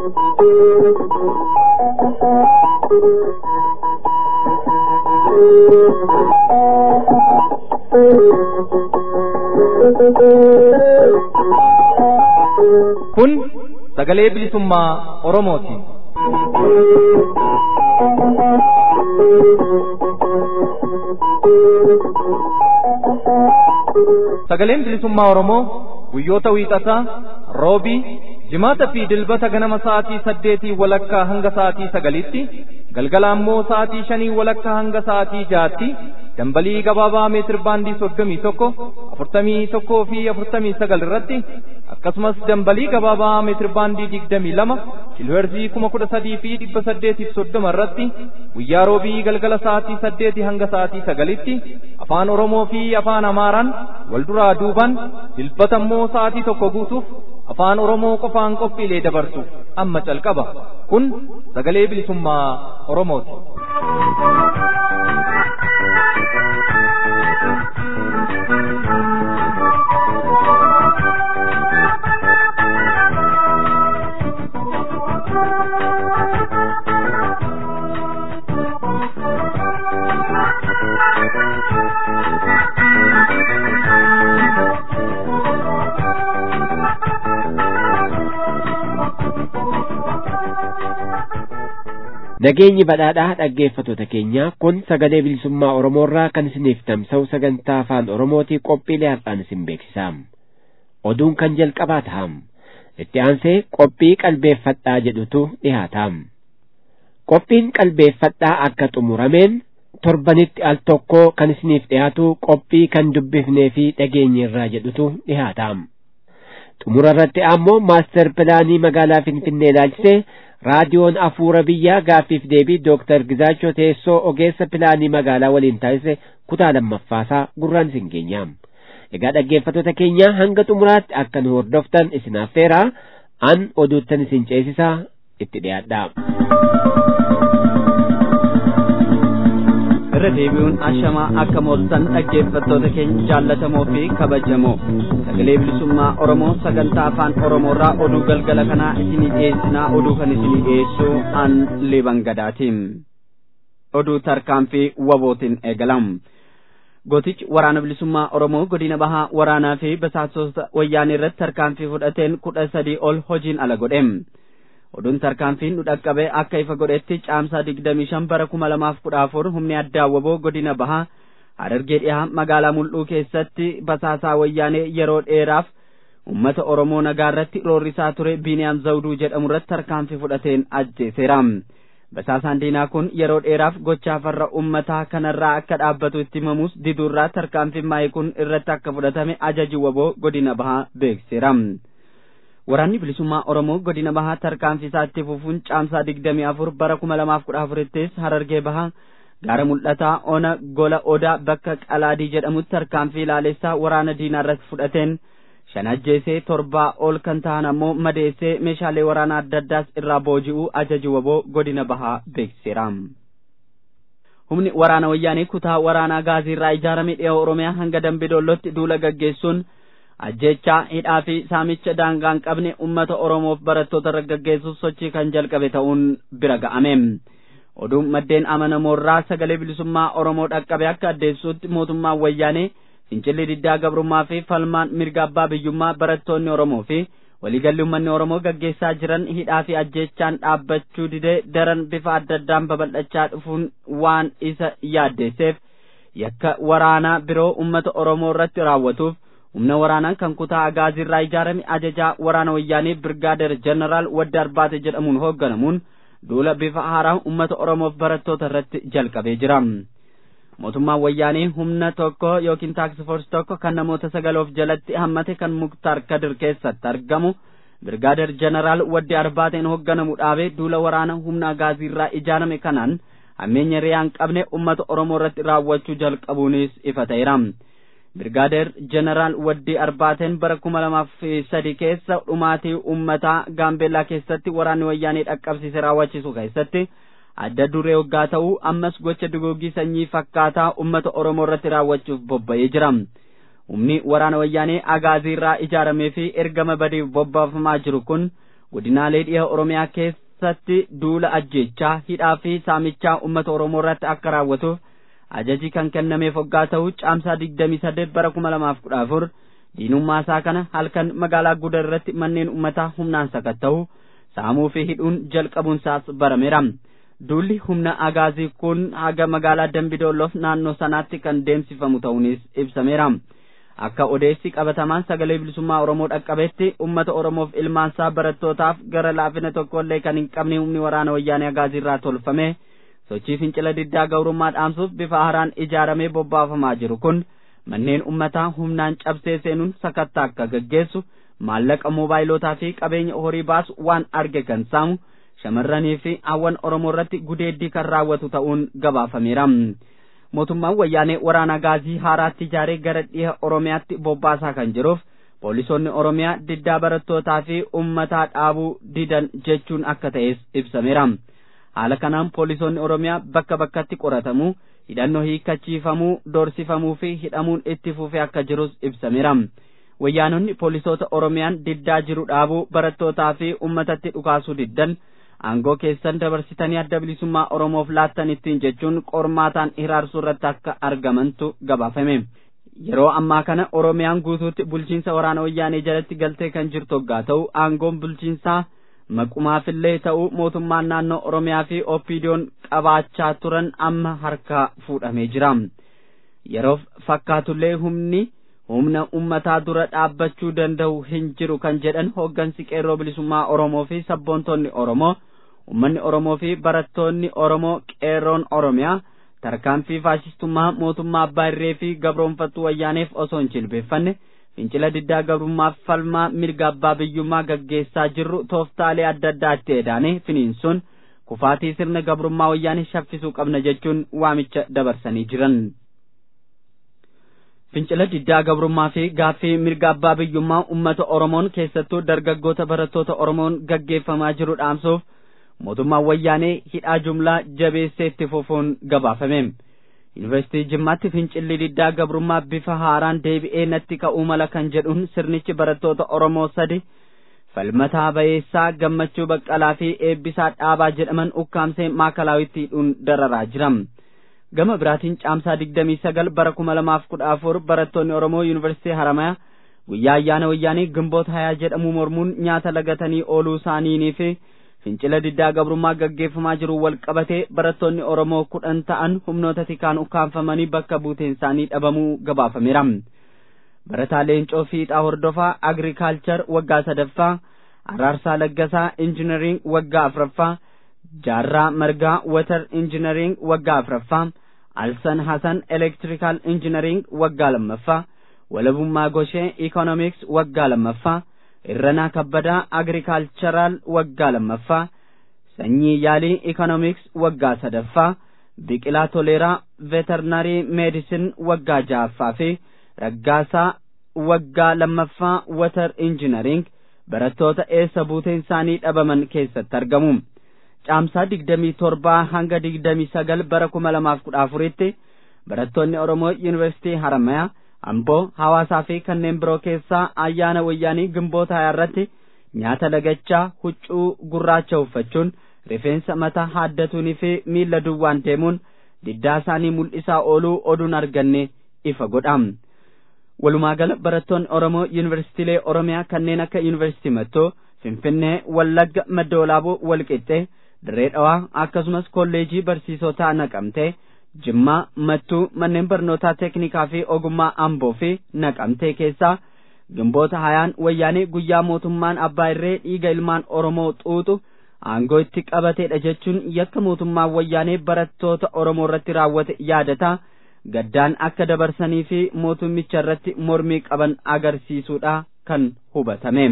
Kun sagalee bilisummaa Oromooti. Sagaleen bilisummaa Oromoo guyyoota wiixataa, roobii, jimaata fi dilbata ganama sa'aatii saddeetii walakkaa hanga sa'aatii sagalitti, galgala ammoo sa'aatii shanii walakkaa hanga sa'aatii jaatti, dambalii gabaabaa meetir baandii soddomii tokko, afurtamii tokkoo fi afurtamii sagal irratti, akkasumas dambalii gabaabaa meetir baandii digdamii lama, kiilooherzii kuma kudha sadii fi dhibba saddeetiif soddoma irratti, guyyaa roobii galgala sa'aatii saddeetii hanga sa'aatii sagalitti, afaan Oromoo fi afaan Amaaraan wal duraa duuban, dilbata immoo sa'aatii tokko guutuuf afaan Oromoo qofaan qophiilee dabarsu amma calqaba. Kun sagalee bilisummaa Oromooti. Nageenyi badhaadhaa dhaggeeffattoota keenya kun sagalee bilisummaa Oromoorraa kan isiniif tamsa'u sagantaa afaan Oromootii qophiilee har'aan isin beeksisaam. Oduun kan jalqabaa ta'am. Itti aansee qophii qalbeeffadhaa jedhutu dhihaataam. Qophiin qalbeeffadhaa akka xumurameen torbanitti al tokko kan isiniif dhiyaatu qophii kan dubbifnee fi dhageenyerraa jedhutu dhihaataam. Xumura irratti ammoo maaster pilaanii magaalaa Finfinnee ilaalchisee raadiyoon afuura biyyaa gaaffiif deebii dooktar Gizaachoo teessoo ogeessa pilaanii magaalaa waliin taasise kutaa lammaffaasaa gurraan isin geenyaam. Egaa dhaggeeffattoota keenya hanga xumuraatti akka nu hordoftan isin affeeraa an oduuttan isin ceesisaa itti dhiyaadhaa. irra deebi'uun ashamaa akka mooltan dhaggeeffattoota keenya jaallatamoo fi kabajamoo sagalee bilisummaa oromoo sagantaa afaan oromoorraa oduu galgala kanaa isinii dhiyeessinaa oduu kan isinii dhiyeessu an liban gadaatiin oduu tarkaanfii wabootiin eegalam gootichi waraana bilisummaa oromoo godina bahaa waraanaa fi basaasota wayyaanee irratti tarkaanfii fudhateen kudha sadii ol hojiin ala godheem oduun tarkaanfiin nu dhaqqabe akka ifa godhetti caamsaa digdamii shan bara kuma lamaaf kudha afur humni addaa waboo godina bahaa harargee dhihaa magaalaa mul'uu keessatti basaasaa wayyaanee yeroo dheeraaf ummata oromoo nagaa irratti roorrisaa ture biiniyaam zawduu jedhamu irratti tarkaanfii fudhateen ajjeeseera basaasaan diinaa kun yeroo dheeraaf gochaa farra ummataa kanarraa akka dhaabbatu itti himamus diduurraa tarkaanfiin maayii kun irratti akka fudhatame ajaji waboo godina bahaa beeksiseera. waraanni bilisummaa oromoo godina bahaa tarkaanfii isaatti fufuun caamsaa digdamii afur bara kuma lamaaf kudha afurittis harargee bahaa gaara mul'ataa ona gola odaa bakka qalaadii jedhamutti tarkaanfii ilaalessaa waraana diinaa irratti fudhateen shan ajjeesee torbaa ol kan ta'an ammoo madeessee meeshaalee waraanaa adda addaas irraa booji'uu ajaji waboo godina bahaa beeksiseera. humni waraana wayyaanii kutaa waraanaa gaazii irraa ijaarame dhiha oromiyaa hanga dambidoollotti duula gaggeessuun ajjechaa hidhaa fi saamicha daangaa hin qabne ummata oromoof barattoota irra gaggeessuuf sochii kan jalqabe ta'uun bira ga'ame oduun maddeen amanamoorraa sagalee bilisummaa oromoo dhaqqabe akka addeessuutti mootummaan wayyaanee fincilli diddaa gabrummaa fi falmaan mirga abbaa biyyummaa barattoonni oromoo fi waliigalli ummanni oromoo gaggeessaa jiran hidhaa fi ajjechaan dhaabbachuu didee daran bifa adda addaan babal'achaa dhufuun waan isa yaaddeesseef yakka waraanaa biroo ummata oromoo irratti raawwatuuf humna waraanaa kan kutaa agaaziirraa ijaarame ajajaa waraana wayyaanii birgaader jeneraal wadda arbaate jedhamuun hoogganamuun duula bifa haaraa ummata oromoof barattoota irratti jalqabee jira mootummaan wayyaanii humna tokko yookiin taaksifoors tokko kan namoota sagaloof jalatti hammate kan muktaar kadir keessatti argamu birgaader jeneraal waddi arbaateen hoogganamu dhaabee duula waraana humna agaaziirraa ijaarame kanaan hammeenya riyaa hin qabne ummata oromoo irratti raawwachuu jalqabuunis ifa ta'eera birgaadeer jeneraal waddii arbaateen bara kuma lamaaf sadi keessa dhumaatii ummataa gaambeellaa keessatti waraanni wayyaanee dhaqqabsiise raawwachiisu keessatti adda duree waggaa ta'uu ammas gocha duguggii sanyii fakkaataa ummata oromoo irratti raawwachuuf bobba'ee jira humni waraana wayyaanee agaaziirraa ijaaramee fi ergama badiif bobbaafamaa jiru kun godinaalee dhiha oromiyaa keessatti duula ajjeechaa hidhaa fi saamichaa uummata oromoo irratti akka raawwatuuf ajaji kan kennameef hoggaa ta'u caamsaa digdamii saddeet bara kuma lamaaf kudha afur diinummaa isaa kana halkan magaalaa gudar irratti manneen uummataa humnaan sakatta'u saamuu fi hidhuun jalqabuunsaas barameera duulli humna agaazii kun haga magaalaa dambidolloof naannoo sanaatti kan deemsifamu ta'uunis ibsameera akka odeessi qabatamaan sagalee bilisummaa oromoo dhaqqabetti ummata oromoof ilmaansaa barattootaaf gara laafina tokkollee kan hin qabne humni waraana wayyaanee agaazii irraa tolfame sochii fincila diddaa gabrummaa dhaamsuuf bifa haaraan ijaaramee bobbaafamaa jiru kun manneen ummataa humnaan cabsee seenuun sakattaa akka gaggeessu maallaqa moobaayilotaa fi qabeenya horii baasu waan arge kan saamu shamarranii fi hawwan oromoo irratti gudeeddii kan raawwatu ta'uun gabaafameera mootummaan wayyaanee waraana gaazii haaraatti ijaaree gara dhiha oromiyaatti bobbaasaa kan jiruuf poolisoonni oromiyaa diddaa barattootaa fi ummataa dhaabuu didan jechuun akka ta'es ibsameera haala kanaan poolisoonni oromiyaa bakka bakkatti qoratamuu hidhannoo hiikkachiifamuu doorsifamuu fi hidhamuun itti fufee akka jirus ibsameera wayyaanonni poolisoota oromiyaan diddaa jiru dhaabuu barattootaa fi ummatatti dhukaasuu diddan aangoo keessan dabarsitanii adda bilisummaa oromoof laattan ittiin jechuun qormaataan hiraarsuu irratti akka argamantu gabaafame yeroo ammaa kana oromiyaan guutuutti bulchiinsa waraana wayyaanee jalatti galtee kan jirtu hoggaa ta'u aangoon bulchiinsaa maqumaafillee ta'uu mootummaan naannoo oromiyaa fi oppiidiyoon qabaachaa turan amma harkaa fuudhamee jira yeroof fakkaatullee humni humna ummataa dura dhaabbachuu danda'u hin jiru kan jedhan hooggansi qeerroo bilisummaa oromoo fi sabboontonni oromoo ummanni oromoo fi barattoonni oromoo qeerroon oromiyaa tarkaanfii faashistummaa mootummaa abbaa irree fi gabroonfattuu wayyaaneef osoo hin jilbeeffanne fincila diddaa gabrummaaf falmaa mirga abbaa biyyummaa gaggeessaa jirru tooftaalee adda addaatti edaane finiinsuun kufaatii sirna gabrummaa wayyaanee shaffisuu qabna jechuun waamicha dabarsanii jiran. fincila diddaa gabrummaa fi gaaffii mirga abbaa biyyummaa ummata oromoon keessattuu dargaggoota barattoota oromoon gaggeeffamaa jiru dhaamsuuf mootummaan wayyaanee hidhaa jumlaa jabeessee itti fufuun gabaafame yuunivarsiitii jimmaatti fincilli diddaa gabrummaa bifa haaraan deebi'ee natti ka'uu mala kan jedhuun sirnichi barattoota oromoo sadi falmataa bayeessaa gammachuu baqqalaa fi eebbisaa dhaabaa jedhaman ukkaamsee maakalaawwitti hidhuun dararaa jira. gama biraatiin caamsaa digdamii sagal bara kuma lamaaf kudha afur barattoonni oromoo yuunivarsiitii haramayaa guyyaa ayyaana wayyaanii gimboota hayaa jedhamu mormuun nyaata lagatanii ooluu isaaniinii fi fincila diddaa gabrummaa gaggeeffamaa jiru wal qabatee barattoonni oromoo kudhan ta'an humnoota tikaan ukkaanfamanii bakka buuteen isaanii dhabamuu gabaafameera barataa leencoo fiixaa hordofaa agrikaalchar waggaa sadaffaa araarsaa laggasaa injinariing waggaa afraffaa jaarraa margaa watar injinariing waggaa afraffaa alsan hasan elektirikaal injinariing waggaa lammaffaa walabummaa goshee ikoonomiks waggaa lammaffaa irranaa kabbadaa agrikaalcharaal waggaa lammaffaa sanyii yaalii ikoonomiks waggaa sadaffaa biqilaa toleeraa veterinarii meedisin waggaa ja'affaa fi raggaasaa waggaa lammaffaa watar injinariing barattoota eessa buuteen isaanii dhabaman keessatti argamu. caamsaa digdamii torbaa hanga digdamii sagal bara kuma lamaaf kudha afuritti barattoonni oromoo yuunivarsiitii haramayaa amboo hawaasaa fi kanneen biroo keessaa ayyaana wayyaanii gimboota hayaa irratti nyaata lagachaa huccuu gurraacha uffachuun rifeensa mataa haaddatuunii fi miilla duwwaan deemuun diddaa isaanii mul'isaa ooluu oduun arganne ifa godha walumaa gala barattoonni oromoo yuunivarsiitiilee oromiyaa kanneen akka yuunivarsiitii mattoo finfinnee wallagga madda walaaboo walqixxee dirree dhawaa akkasumas kolleejii barsiisotaa naqamtee jimmaa mattuu manneen barnootaa teeknikaa fi ogummaa amboo fi naqamtee keessaa gimboota hayaan wayyaanee guyyaa mootummaan abbaa irree dhiiga ilmaan oromoo xuuxu aangoo itti qabateedha jechuun yakka mootummaan wayyaanee barattoota oromoo irratti raawwate yaadataa gaddaan akka dabarsanii fi mootummicha irratti mormii qaban agarsiisuudha kan hubatame.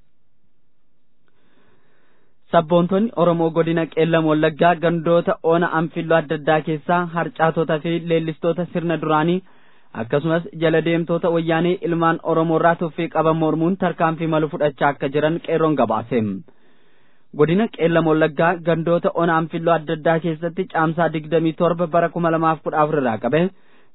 sabboontonni oromoo godina qeellam wallaggaa gandoota oona anfilloo adda addaa keessaa harcaatota fi leellistoota sirna duraanii akkasumas jala deemtoota wayyaanee ilmaan oromoo irraa tuffii qaban mormuun tarkaanfii malu fudhachaa akka jiran qeerroon gabaase godina qeellam wallaggaa gandoota oona anfilloo adda addaa keessatti caamsaa digdamii torba bara kuma lamaaf kudha afur irraa qabe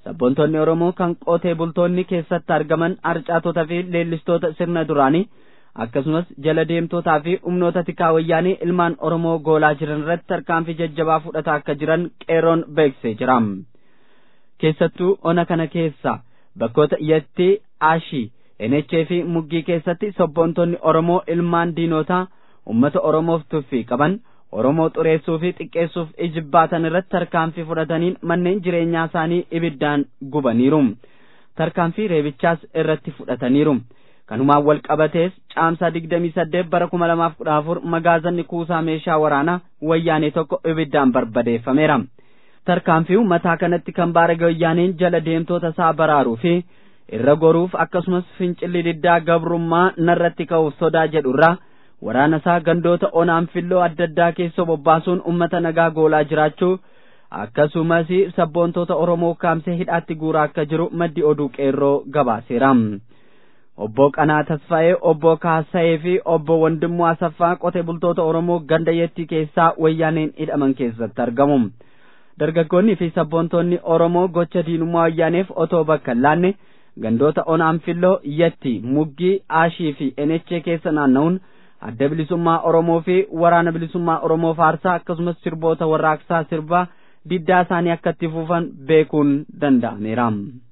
sabboontonni oromoo kan qotee bultoonni keessatti argaman harcaatota fi leellistoota sirna duraanii akkasumas jala deemtootaa fi humnoota tikaa wayyaanii ilmaan oromoo goolaa jiran irratti tarkaanfii jajjabaa fudhataa akka jiran qeerroon beeksisee jira keessattuu ona kana keessa bakkoota iyyatti aashii enechee fi muggii keessatti sabboontonni oromoo ilmaan diinotaa ummata oromoof tuffii qaban oromoo xureessuu fi xiqqeessuuf ijibbaatan irratti tarkaanfii fudhataniin manneen jireenyaa isaanii ibiddaan gubaniiru tarkaanfii reebichaas irratti fudhataniiru kanumaan wal qabatees caamsaa digdamii saddeet bara kuma lamaaf kudha afur magaazanni kuusaa meeshaa waraanaa wayyaanee tokko ibiddaan barbadeeffameera tarkaanfii mataa kanatti kan baarage wayyaaneen jala deemtoota isaa baraaruu fi irra goruuf akkasumas fincilli diddaa gabrummaa narratti ka'uuf sodaa jedhurraa waraana isaa gandoota onaan filloo adda addaa keessa bobbaasuun ummata nagaa goolaa jiraachuu akkasumas sabboontoota oromoo kaamsee hidhaatti guuraa akka jiru maddi oduu qeerroo gabaaseera obbo Qanaa Tasfaa'ee obbo Kaasa'ee fi obbo Wandimmoo Asaffaa qotee bultoota oromoo ganda yettii keessaa wayyaaneen hidhaman keessatti argamu dargaggoonni fi sabboontoonni oromoo gocha diinummaa wayyaaneef otoo bakka hin laanne gandoota onaan filloo yetti muggii aashii fi enechee keessa naanna'uun adda bilisummaa oromoo fi waraana bilisummaa oromoo faarsaa akkasumas sirboota warraaqsaa sirbaa diddaa isaanii akka itti fufan beekuun danda'ameera.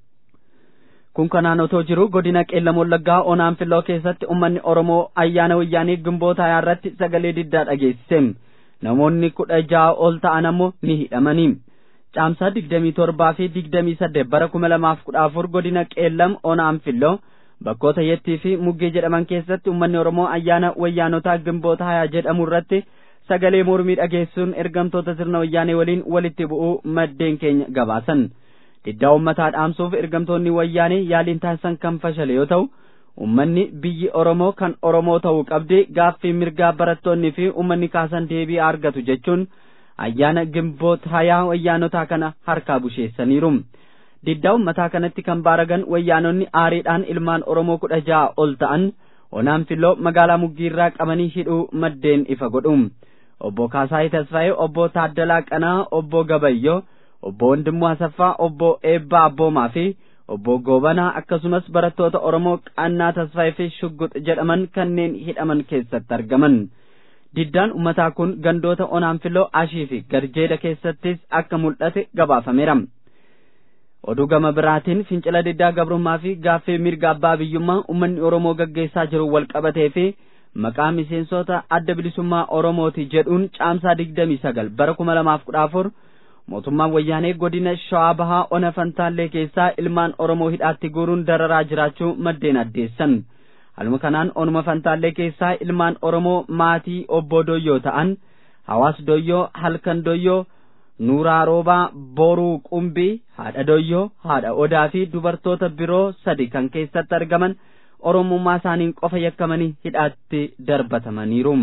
kun kanaan otoo jiru godina qeellam wallaggaa onaan filloo keessatti ummanni oromoo ayyaana wayyaanii gimboota irratti sagalee diddaa dhageessise namoonni kudha ja'a ol ta'an ammoo ni hidhamanii. caamsaa digdamii torbaa fi digdamii saddeet bara kuma lamaaf kudha afur godina qeellam onaan filloo bakkoota yettii fi muggee jedhaman keessatti ummanni oromoo ayyaana wayyaanotaa gimboota hayaa jedhamu irratti sagalee mormii dhageessuun ergamtoota sirna wayyaanee waliin walitti bu'uu maddeen keenya gabaasan diddaa ummataa dhaamsuuf ergamtoonni wayyaanee yaaliin taasisan kan fashale yoo ta'u ummanni biyyi oromoo kan oromoo ta'uu qabdi gaaffii mirgaa barattoonni fi ummanni kaasan deebii argatu jechuun ayyaana gimboota hayaa wayyaanotaa kana harkaa busheessaniiru diddaa ummataa kanatti kan baaragan wayyaanonni aariidhaan ilmaan oromoo kudha ja'a ol ta'an onaan filloo magaalaa muggiirraa qabanii hidhuu maddeen ifa godhu obbo Kaasaayii Tasfaayee obbo Taaddalaa Qanaa obbo Gabayyoo obbo Wandimmoo Asaffaa obbo Eebbaa Abboomaa fi obbo Goobanaa akkasumas barattoota Oromoo Qannaa Tasfaayee fi Shuggux jedhaman kanneen hidhaman keessatti argaman. diddaan ummataa kun gandoota onaan filloo ashii fi garjeeda keessattis akka mul'ate gabaafameera. Oduu gama biraatiin fincila diddaa gabrummaa fi gaaffii mirga abbaa biyyummaa uummanni Oromoo gaggeessaa jiru wal qabatee fi maqaa miseensota adda bilisummaa Oromooti jedhuun caamsaa digdamii sagal bara kuma lamaaf kudha afur mootummaan wayyaanee godina shawaa bahaa ona fantaallee keessaa ilmaan Oromoo hidhaatti guuruun dararaa jiraachuu maddeen addeessan. Haluma kanaan onuma fantaallee keessaa ilmaan Oromoo maatii obbo Doyyoo ta'an hawaas Doyyoo halkan Doyyoo Nuuraa Roobaa Boruu Qumbii haadha Doyyoo haadha Odaa fi dubartoota biroo sadi kan keessatti argaman Oromummaa isaaniin qofa yakkamanii hidhaatti darbatamaniiru.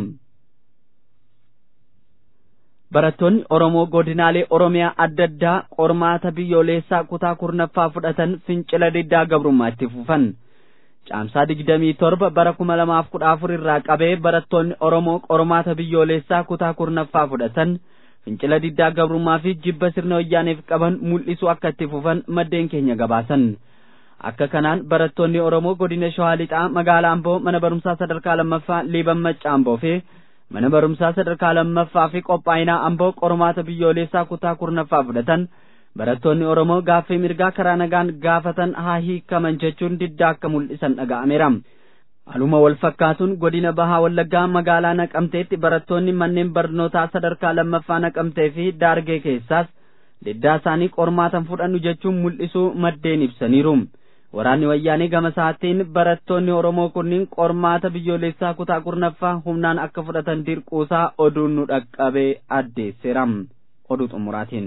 Barattoonni Oromoo godinaalee Oromiyaa adda addaa qormaata biyyoolessaa kutaa kurnaffaa fudhatan fincila diddaa gabrummaa itti fufan. caamsaa digdamii torba bara kuma lamaaf kudha afur irraa qabee barattoonni Oromoo qormaata biyyoolessaa kutaa kurnaffaa fudhatan fincila diddaa gabrummaa fi jibba sirna wayyaaneef qaban mul'isuu akka itti fufan maddeen keenya gabaasan. Akka kanaan barattoonni Oromoo godina Shawaa Lixaa magaalaa Amboo mana barumsaa sadarkaa lammaffaa Liiban Macca Amboo fi mana barumsaa sadarkaa lammaffaa fi qophaa'inaa Amboo qormaata biyyoolessaa kutaa kurnaffaa fudhatan barattoonni Oromoo gaaffii mirgaa karaa nagaan gaafatan haa hiikaman jechuun diddaa akka mul'isan dhaga'ameera. Haaluma wal fakkaatuun godina Bahaa Wallaggaa magaalaa Naqamteetti barattoonni manneen barnootaa sadarkaa lammaffaa Naqamtee fi Daargee keessaas diddaa isaanii qormaatan fudhannu jechuun mul'isuu maddeen ibsaniiru. Waraanni wayyaanee gama isaatiin barattoonni Oromoo kunniin qormaata biyyoolessaa kutaa kurnaffaa humnaan akka fudhatan dirquusaa oduun nu dhaqqabee addeesseera. Oduu xumuraatiin.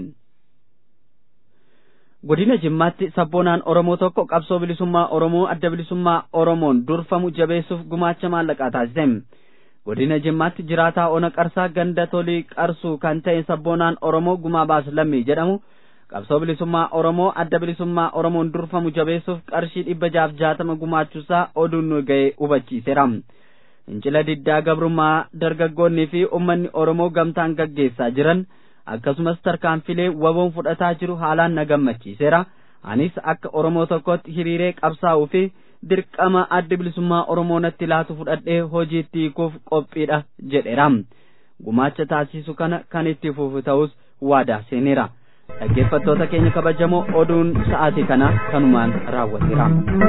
godina jimmaatti sabboonaan oromoo tokko qabsoo bilisummaa oromoo adda bilisummaa oromoon durfamu jabeessuuf gumaacha maallaqaa taasise godina jimmaatti jiraataa ona qarsaa ganda tolii qarsuu kan ta'e sabboonaan oromoo gumaa baas lammii jedhamu qabsoo bilisummaa oromoo adda bilisummaa oromoon durfamu jabeessuuf qarshii dhibba jaaf jaatama gumaachuusaa oduun nu ga'e hubachiiseera fincila diddaa gabrummaa dargaggoonnii fi ummanni oromoo gamtaan gaggeessaa jiran akkasumas tarkaanfilee waboon fudhataa jiru haalaan na gammachiiseera anis akka oromoo tokkotti hiriiree qabsaa'uu fi dirqama addi bilisummaa oromoo natti laatu fudhadhee hojiitti hiikuuf qophiidha jedheera gumaacha taasisu kana kan itti fufu ta'us waadaa seeneera dhaggeeffattoota keenya kabajamoo oduun sa'aatii kana kanumaan raawwateera.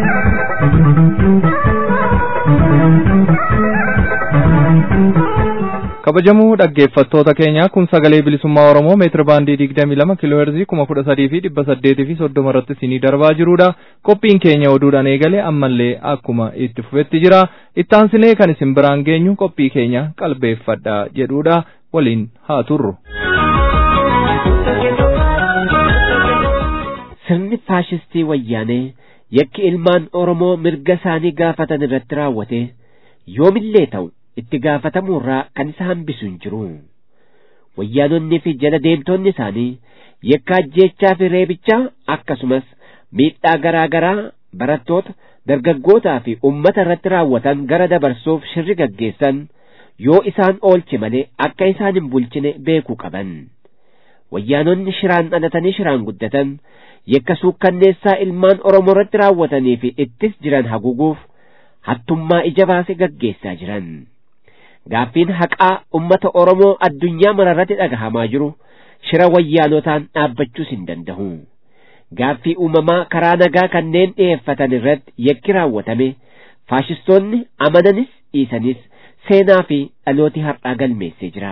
kabajamoo dhaggeeffattoota keenya kun sagalee bilisummaa oromoo meetira baandii digdamii lama kiiloo heerzii kuma kudha sadii fi dhibba saddeetii fi soddoma irratti isinii darbaa jirudha qophiin keenya oduudhaan eegale ammallee akkuma itti fufetti jira ittaansinee kan isin biraan geenyu qophii keenya qalbeeffadha jedhudha waliin haa turru. sirni faashistii wayyaanee yakki ilmaan oromoo mirga isaanii gaafatan irratti raawwate yoomillee ta'u itti gaafatamuurraa kan isa hambisu hin jiru wayyaanonni fi jala deemtonni isaanii yakka ajjeechaa fi reebichaa akkasumas miidhaa garaa garaa barattoota dargaggootaa fi ummata irratti raawwatan gara dabarsuuf shirri gaggeessan yoo isaan oolche malee akka isaan hin bulchine beekuu qaban wayyaanonni shiraan dhalatanii shiraan guddatan yakka suukkanneessaa ilmaan oromoo irratti raawwatanii fi ittis jiran haguuguuf hattummaa ija baase gaggeessaa jiran gaaffiin haqaa ummata oromoo addunyaa mararratti dhagahamaa jiru shira wayyaanotaan dhaabbachuus hin danda'u gaaffii uumamaa karaa nagaa kanneen dhi'eeffatan irratti yakki raawwatame faashistoonni amananis dhiisanis seenaa fi dhalooti har'aa galmeessee jira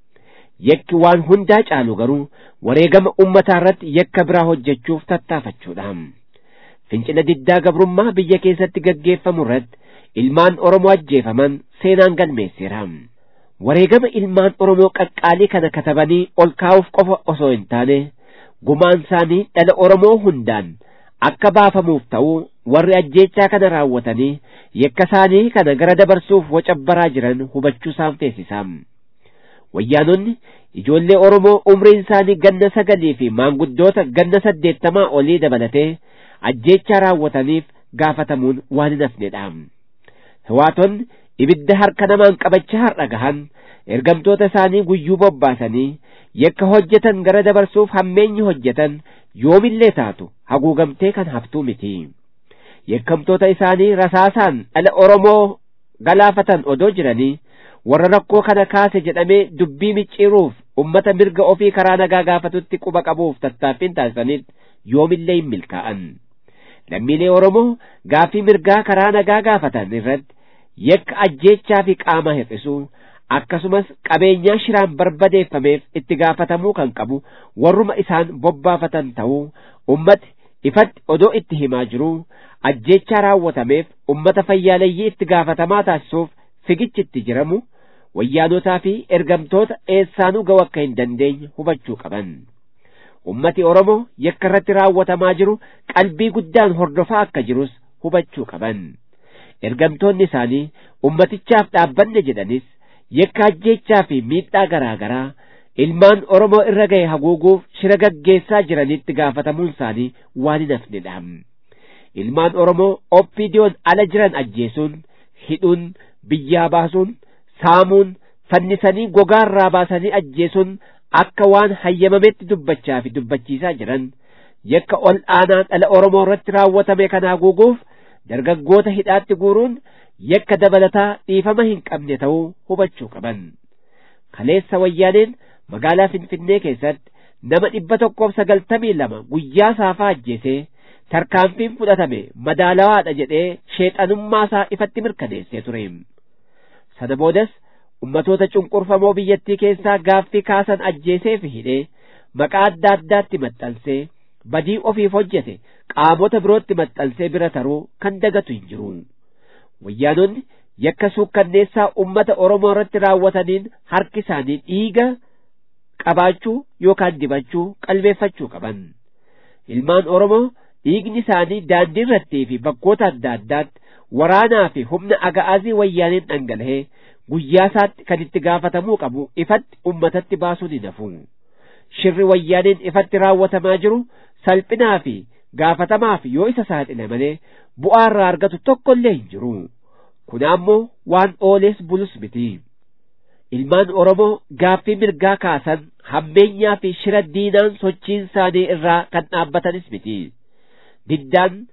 yakki waan hundaa caalu garuu wareegama ummataa irratti yakka biraa hojjechuuf tattaafachuudha fincila diddaa gabrummaa biyya keessatti gaggeeffamu irratti ilmaan oromoo ajjeefaman seenaan galmeesseera wareegama ilmaan oromoo qaqqaalii kana katabanii ol kaa'uuf qofa osoo hin taane gumaan isaanii dhala oromoo hundaan akka baafamuuf ta'uu warri ajjeechaa kana raawwatanii yakka isaanii kana gara dabarsuuf wacabbaraa jiran hubachuu isaan feesisaa wayyaanonni ijoollee oromoo umriin isaanii ganna sagalii fi maanguddoota ganna saddeettamaa olii dabalatee ajjeechaa raawwataniif gaafatamuun waan hin hafnedha hiwaatonni ibidda harka namaan qabachaa har'a gahan ergamtoota isaanii guyyuu bobbaasanii yakka hojjetan gara dabarsuuf hammeenyi hojjetan yoomillee taatu haguugamtee kan haftuu miti yakkamtoota isaanii rasaasaan dhala oromoo galaafatan odoo jiranii warra rakkoo kana kaase jedhamee dubbii micciiruuf ummata mirga ofii karaa nagaa gaafatutti quba qabuuf tattaaffiin taasisaniif yoomillee hin milkaa'an lammiilee oromoo gaaffii mirgaa karaa nagaa gaafatan irratti yakka ajjeechaa fi qaama hir'isuu akkasumas qabeenyaa shiraan barbadeeffameef itti gaafatamuu kan qabu warruma isaan bobbaafatan ta'uu ummati ifatti odoo itti himaa jiruu ajjeechaa raawwatameef ummata fayyaaleyyii itti gaafatamaa taasisuuf figichi itti jiramu wayyaanotaa fi ergamtoota eessaanuu ga'u akka hin dandeenye hubachuu qaban ummati oromoo yakka irratti raawwatamaa jiru qalbii guddaan hordofaa akka jirus hubachuu qaban ergamtoonni isaanii ummatichaaf dhaabbanne jedhanis yakka ajjeechaa fi miidhaa garaa garaa ilmaan oromoo irra ga'e haguuguuf shira gaggeessaa jiranitti gaafatamuun isaanii waan hin hafnedha ilmaan oromoo oppiidiyoon ala jiran ajjeesuun hidhuun biyyaa baasuun saamuun fannisanii gogaarraa baasanii ajjeesuun akka waan hayyamametti dubbachaa fi dubbachiisaa jiran yakka ol aanaa dhala oromoo irratti raawwatame kana haguuguuf dargaggoota hidhaatti guuruun yakka dabalataa dhiifama hin qabne ta'uu hubachuu qaban kaleessa wayyaaneen magaalaa finfinnee keessatti nama dhibba tokkoof sagaltamii lama guyyaa saafaa ajjeesee tarkaanfiin fudhatame madaalawaadha jedhee sheexanummaa isaa ifatti mirkaneessee ture sana boodas ummatoota cunqurfamoo biyyattii keessaa gaaffii kaasan ajjeesee fi hidhee maqaa adda addaatti maxxansee badii ofiif hojjete qaamota birootti maxxansee bira taruu kan dagatu hin jiru wayyaanonni yakka suukkanneessaa ummata oromoo irratti raawwataniin harki isaanii dhiiga qabaachuu yookaan dibachuu qalbeeffachuu qaban ilmaan oromoo dhiigni isaanii daandii irrattii fi bakkoota adda addaatti waraanaa fi humna aga'aazii wayyaaniin dhangala'ee guyyaa isaatti kan itti gaafatamuu qabu ifatti ummatatti baasuun hin hafu shirri wayyaaniin ifatti raawwatamaa jiru salphinaa fi gaafatamaaf yoo isa saaxile malee bu'aa irraa argatu tokko illee hin jiru kun ammoo waan oolees bulus miti ilmaan oromoo gaaffii mirgaa kaasan hammeenyaa fi shira diinaan sochiin isaanii irraa kan dhaabbatanis miti diddaan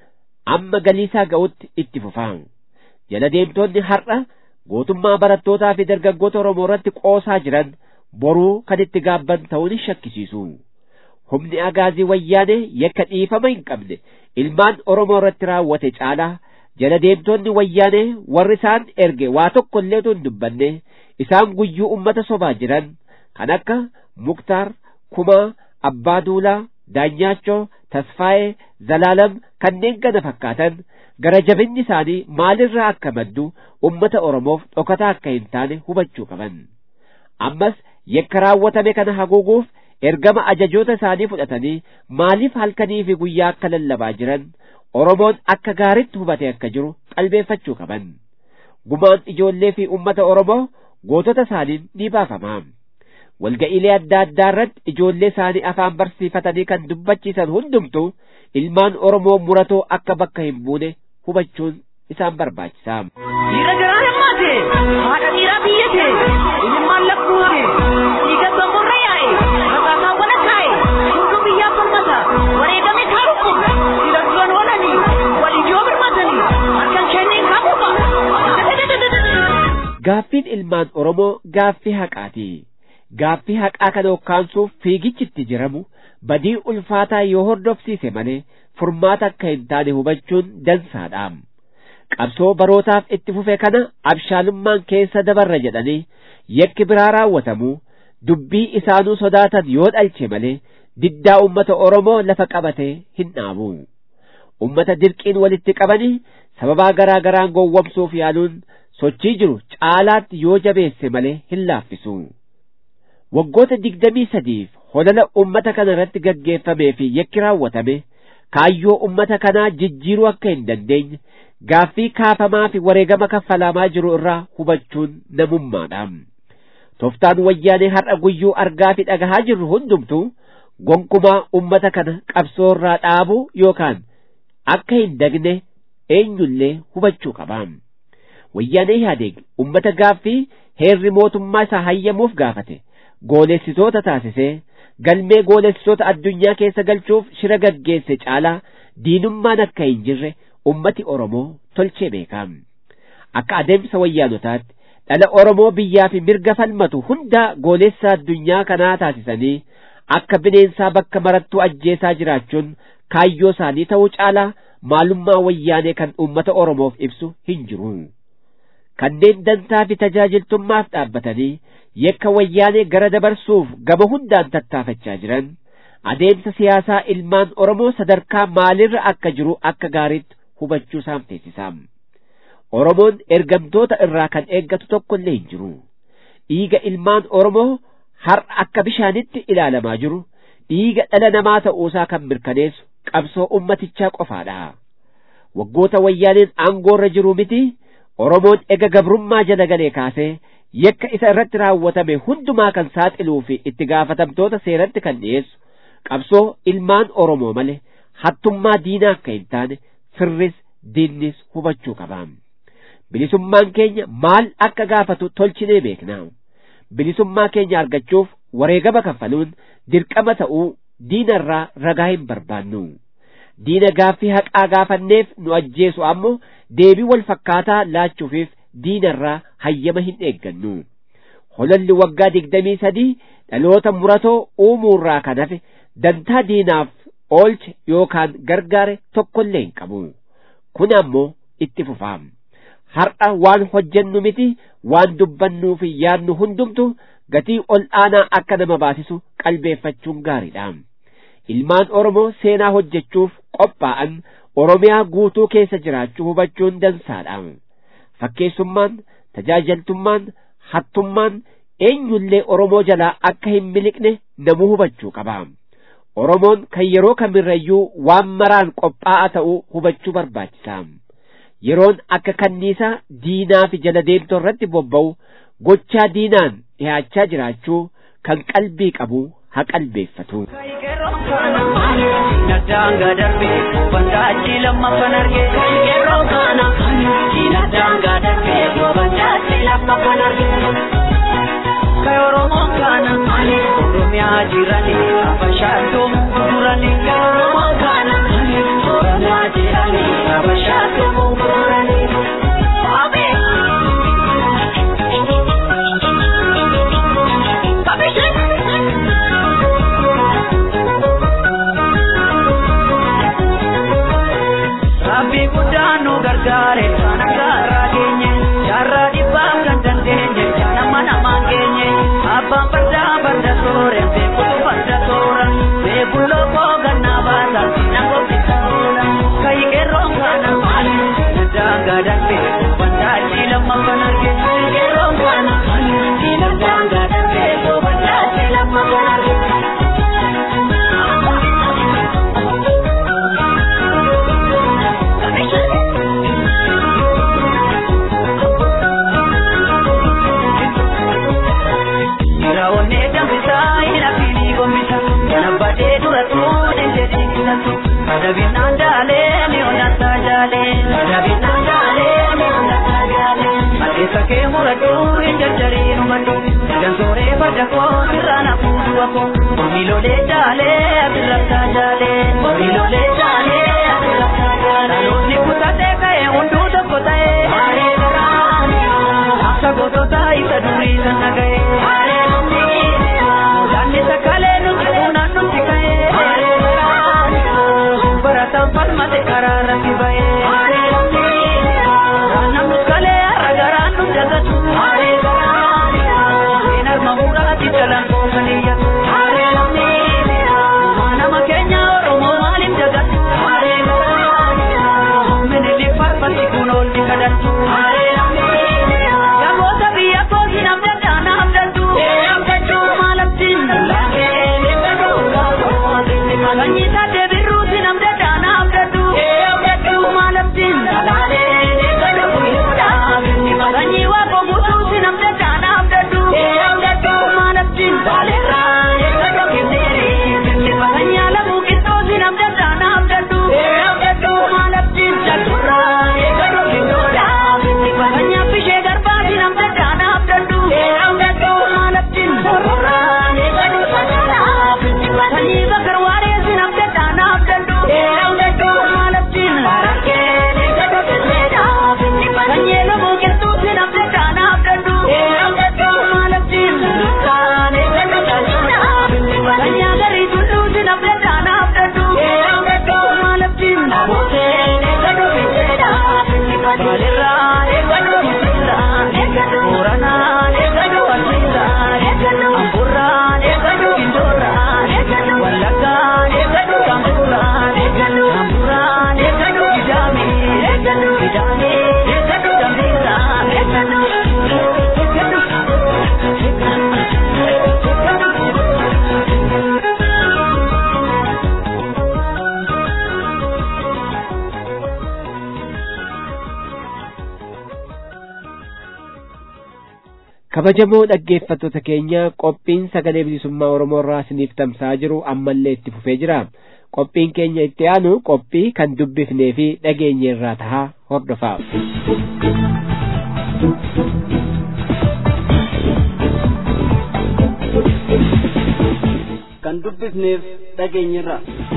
amma galiisaa ga'utti itti fufaa jala deemtoonni har'a gootummaa barattootaa fi dargaggoota Oromoo irratti qoosaa jiran boruu kan itti gaabban ta'uu ni shakkisiisu. Humni agaazii wayyaanee yakka dhiifama hin qabne ilmaan Oromoo irratti raawwate caalaa jala deemtoonni wayyaanee warri isaan erge waa tokko illee hin dubbanne isaan guyyuu ummata sobaa jiran kan akka Muktaar, Kumaa, Abbaa Duulaa, Daanyaachoo, Tasfaayee, Zalaalam kanneen kana fakkaatan gara jabinni isaanii maalirraa akka maddu ummata Oromoof dhokataa akka hin taane hubachuu qaban. Ammas yakka raawwatame kana haguuguuf ergama ajajoota isaanii fudhatanii maaliif halkanii fi guyyaa akka lallabaa jiran Oromoon akka gaaritti hubatee akka jiru qalbeeffachuu qaban. Gumaan ijoollee fi ummata Oromoo gootota isaaniin ni baafama. Walga'iilee adda addaa irratti ijoollee isaanii afaan barsiifatanii kan dubbachiisan hundumtu ilmaan Oromoo muratoo akka bakka hin buune hubachuun isaan barbaachisa. Dhiira garaa hirmaate, haadha dhiiraa biyyate, ilmaan lakkuute, dhiiga gamborra yaa'e, rakkataa wala taa'e, hunduu biyyaaf falmata, wareegame kaarufu, dhiira duran oolanii, waliyyoo birmatanii, harkan kenneen kaamuufa. Gaaffiin ilmaan Oromoo gaaffii haqaati. Gaaffii haqaa kana hokkaansuuf fiigichitti jiramu badii ulfaataa yoo hordofsiise malee furmaata akka hin taane hubachuun dansaadha. Qabsoo barootaaf itti fufe kana abshaalummaan keessa dabarra jedhanii yakki biraa raawwatamu dubbii isaanuu sodaatan yoo dhalche malee diddaa ummata Oromoo lafa qabatee hin dhaabu. Ummata dirqiin walitti qabanii sababaa garaa garaan gowwomsuuf yaaluun sochii jiru caalaatti yoo jabeesse malee hin laaffisu. Waggoota digdamii sadiif holala ummata kana irratti gaggeeffamee fi yakki raawwatame kaayyoo ummata kanaa jijjiiruu akka hin dandeenye gaaffii kaafamaa fi wareegama kaffalamaa jiru irraa hubachuun namummaadha. Toftaan wayyaanee har'a guyyuu argaa fi dhagahaa jirru hundumtuu gonkumaa ummata kana qabsoo irraa dhaabuu yookaan akka hin dagne eenyullee hubachuu qaba. Wayyaanee Ihaadeeg ummata gaaffii heerri mootummaa isaa hayyamuuf gaafate goolessitoota taasisee galmee goolessitoota addunyaa keessa galchuuf shira gaggeesse caalaa diinummaan akka hin jirre ummati Oromoo tolchee beeka. Akka adeemsa wayyaanotaatti dhala Oromoo biyyaa fi mirga falmatu hunda goolessa addunyaa kanaa taasisanii akka bineensaa bakka marattuu ajjeesaa jiraachuun kaayyoo isaanii ta'uu caalaa maalummaa wayyaanee kan ummata Oromoof ibsu hin jiru. Kanneen dantaa fi tajaajiltummaaf dhaabbatanii yakka wayyaanee gara dabarsuuf gama hundaan tattaafachaa jiran adeemsa siyaasaa ilmaan Oromoo sadarkaa maalirra akka jiru akka gaariitti hubachuu isaan teessisa. Oromoon ergamtoota irraa kan eeggatu tokko illee hin jiru. Dhiiga ilmaan Oromoo har'a akka bishaanitti ilaalamaa jiru dhiiga dhala namaa ta'uusaa kan mirkaneessu qabsoo ummatichaa qofaadha. Waggoota wayyaaneen aangoorra jiru miti Oromoon ega gabrummaa jala galee kaasee yakka isa irratti raawwatame hundumaa kan saaxiluu fi itti gaafatamtoota seeratti kan dhiyeessu qabsoo ilmaan Oromoo malee hattummaa diinaa akka hin taane firris diinnis hubachuu qaba. Bilisummaan keenya maal akka gaafatu tolchinee beekna. Bilisummaa keenya argachuuf wareegama kaffaluun dirqama ta'uu diinarraa ragaa hin barbaannu. Diina gaaffii haqaa gaafanneef nu ajjeesu ammoo deebii wal fakkaataa laachuufiif diinarraa hayyama hin eeggannu. Holalli waggaa digdamii sadii dhaloota muratoo uumuurraa kan hafe dantaa diinaaf oolche yookaan gargaare tokkollee hin qabu. Kun ammoo itti fufaam. Har'a waan hojjennu miti waan dubbannuu fi yaadnu hundumtu gatii ol aanaa akka nama baasisu qalbeeffachuun gaariidha. Ilmaan Oromoo seenaa hojjechuuf qophaa'an Oromiyaa guutuu keessa jiraachuu hubachuun dansaadha. Fakkeessummaan, tajaajiltummaan, hattummaan eenyullee Oromoo jalaa akka hin miliqne namuu hubachuu qaba. Oromoon kan yeroo kamirrayyuu waan maraan qophaa'aa ta'uu hubachuu barbaachisa. Yeroon akka kanniisaa diinaa fi jala deemtoo irratti bobba'u gochaa diinaan dhiyaachaa jiraachuu kan qalbii qabu haa qalbeeffatu. Daanga darbe wanta achi lammaffan arge yeroo kana diina daanga darbe wanta achi lammaffan arge. Kay Oromoo kana Oromiyaa jirani abashaatoo gurgurani kay Oromoo kana Oromiyaa jirani farda koo sirraan hafuudhuwa koo miilolee jaalee asirrattaa jaalee miilolee jaalee asirrattaa jaalee dhaloonni kutatee ka'e hunduu tokko ta'ee haaree garaa akka gosoota isa durii sana ga'e haaree Mudaanni sakalee nuti fuunaan nuti ka'ee haaree garaa barataan falmate karaa irratti ba'ee haaree namni kalee har'a garaan nu jagatu haaree garaa seenar mamuudhaati jalaan koofaniyyatu haaree nama keenya oromoo maaliif jagatu haaree garaa minilli farfatti kun oolti kadhattu haaree Yagoota biyya kooti namdaddaa na abdaddu maalattiin Sanyii taatee birruuti namdaddaa na abdaddu maalattiin Sanyii waaqoo guutuuti namdaddaa na abdaddu maalattiin Sanyii alamuu qixxoosi namdaddaa na abdaddu maalattiin Sanyii affishee garbaati namdaddaa na abdaddu maalattiin Sanyii bakar waareessi namdaddaa na abdaddu maalattiin Sanyii lamuu qixxuuti namdaddaa na abdaddu maalattiin Sanyii agarii tulluuti namdaddaa na abdaddu maalattiin Baalirraa eeggatu Misirraa eeggatu Booranaa eeggatu Wasiirraa eeggatu Amburraa eeggatu Gindorraa eeggatu Wallaggaa eeggatu Kamburraa eeggatu Kamburraa eeggatu Gidaamii eeggatu Gidaamii eeggatu Gambiirraa eeggatu kabajamoo dhaggeeffattoota keenya qophiin sagalee bilisummaa oromoo irraa isiniif tamsa'aa jiru ammallee itti fufee jira qophiin keenya itti aanu qophii kan dubbifnee fi dhageenye irraa tahaa hordofaa kan dubbifneef dhageenyirra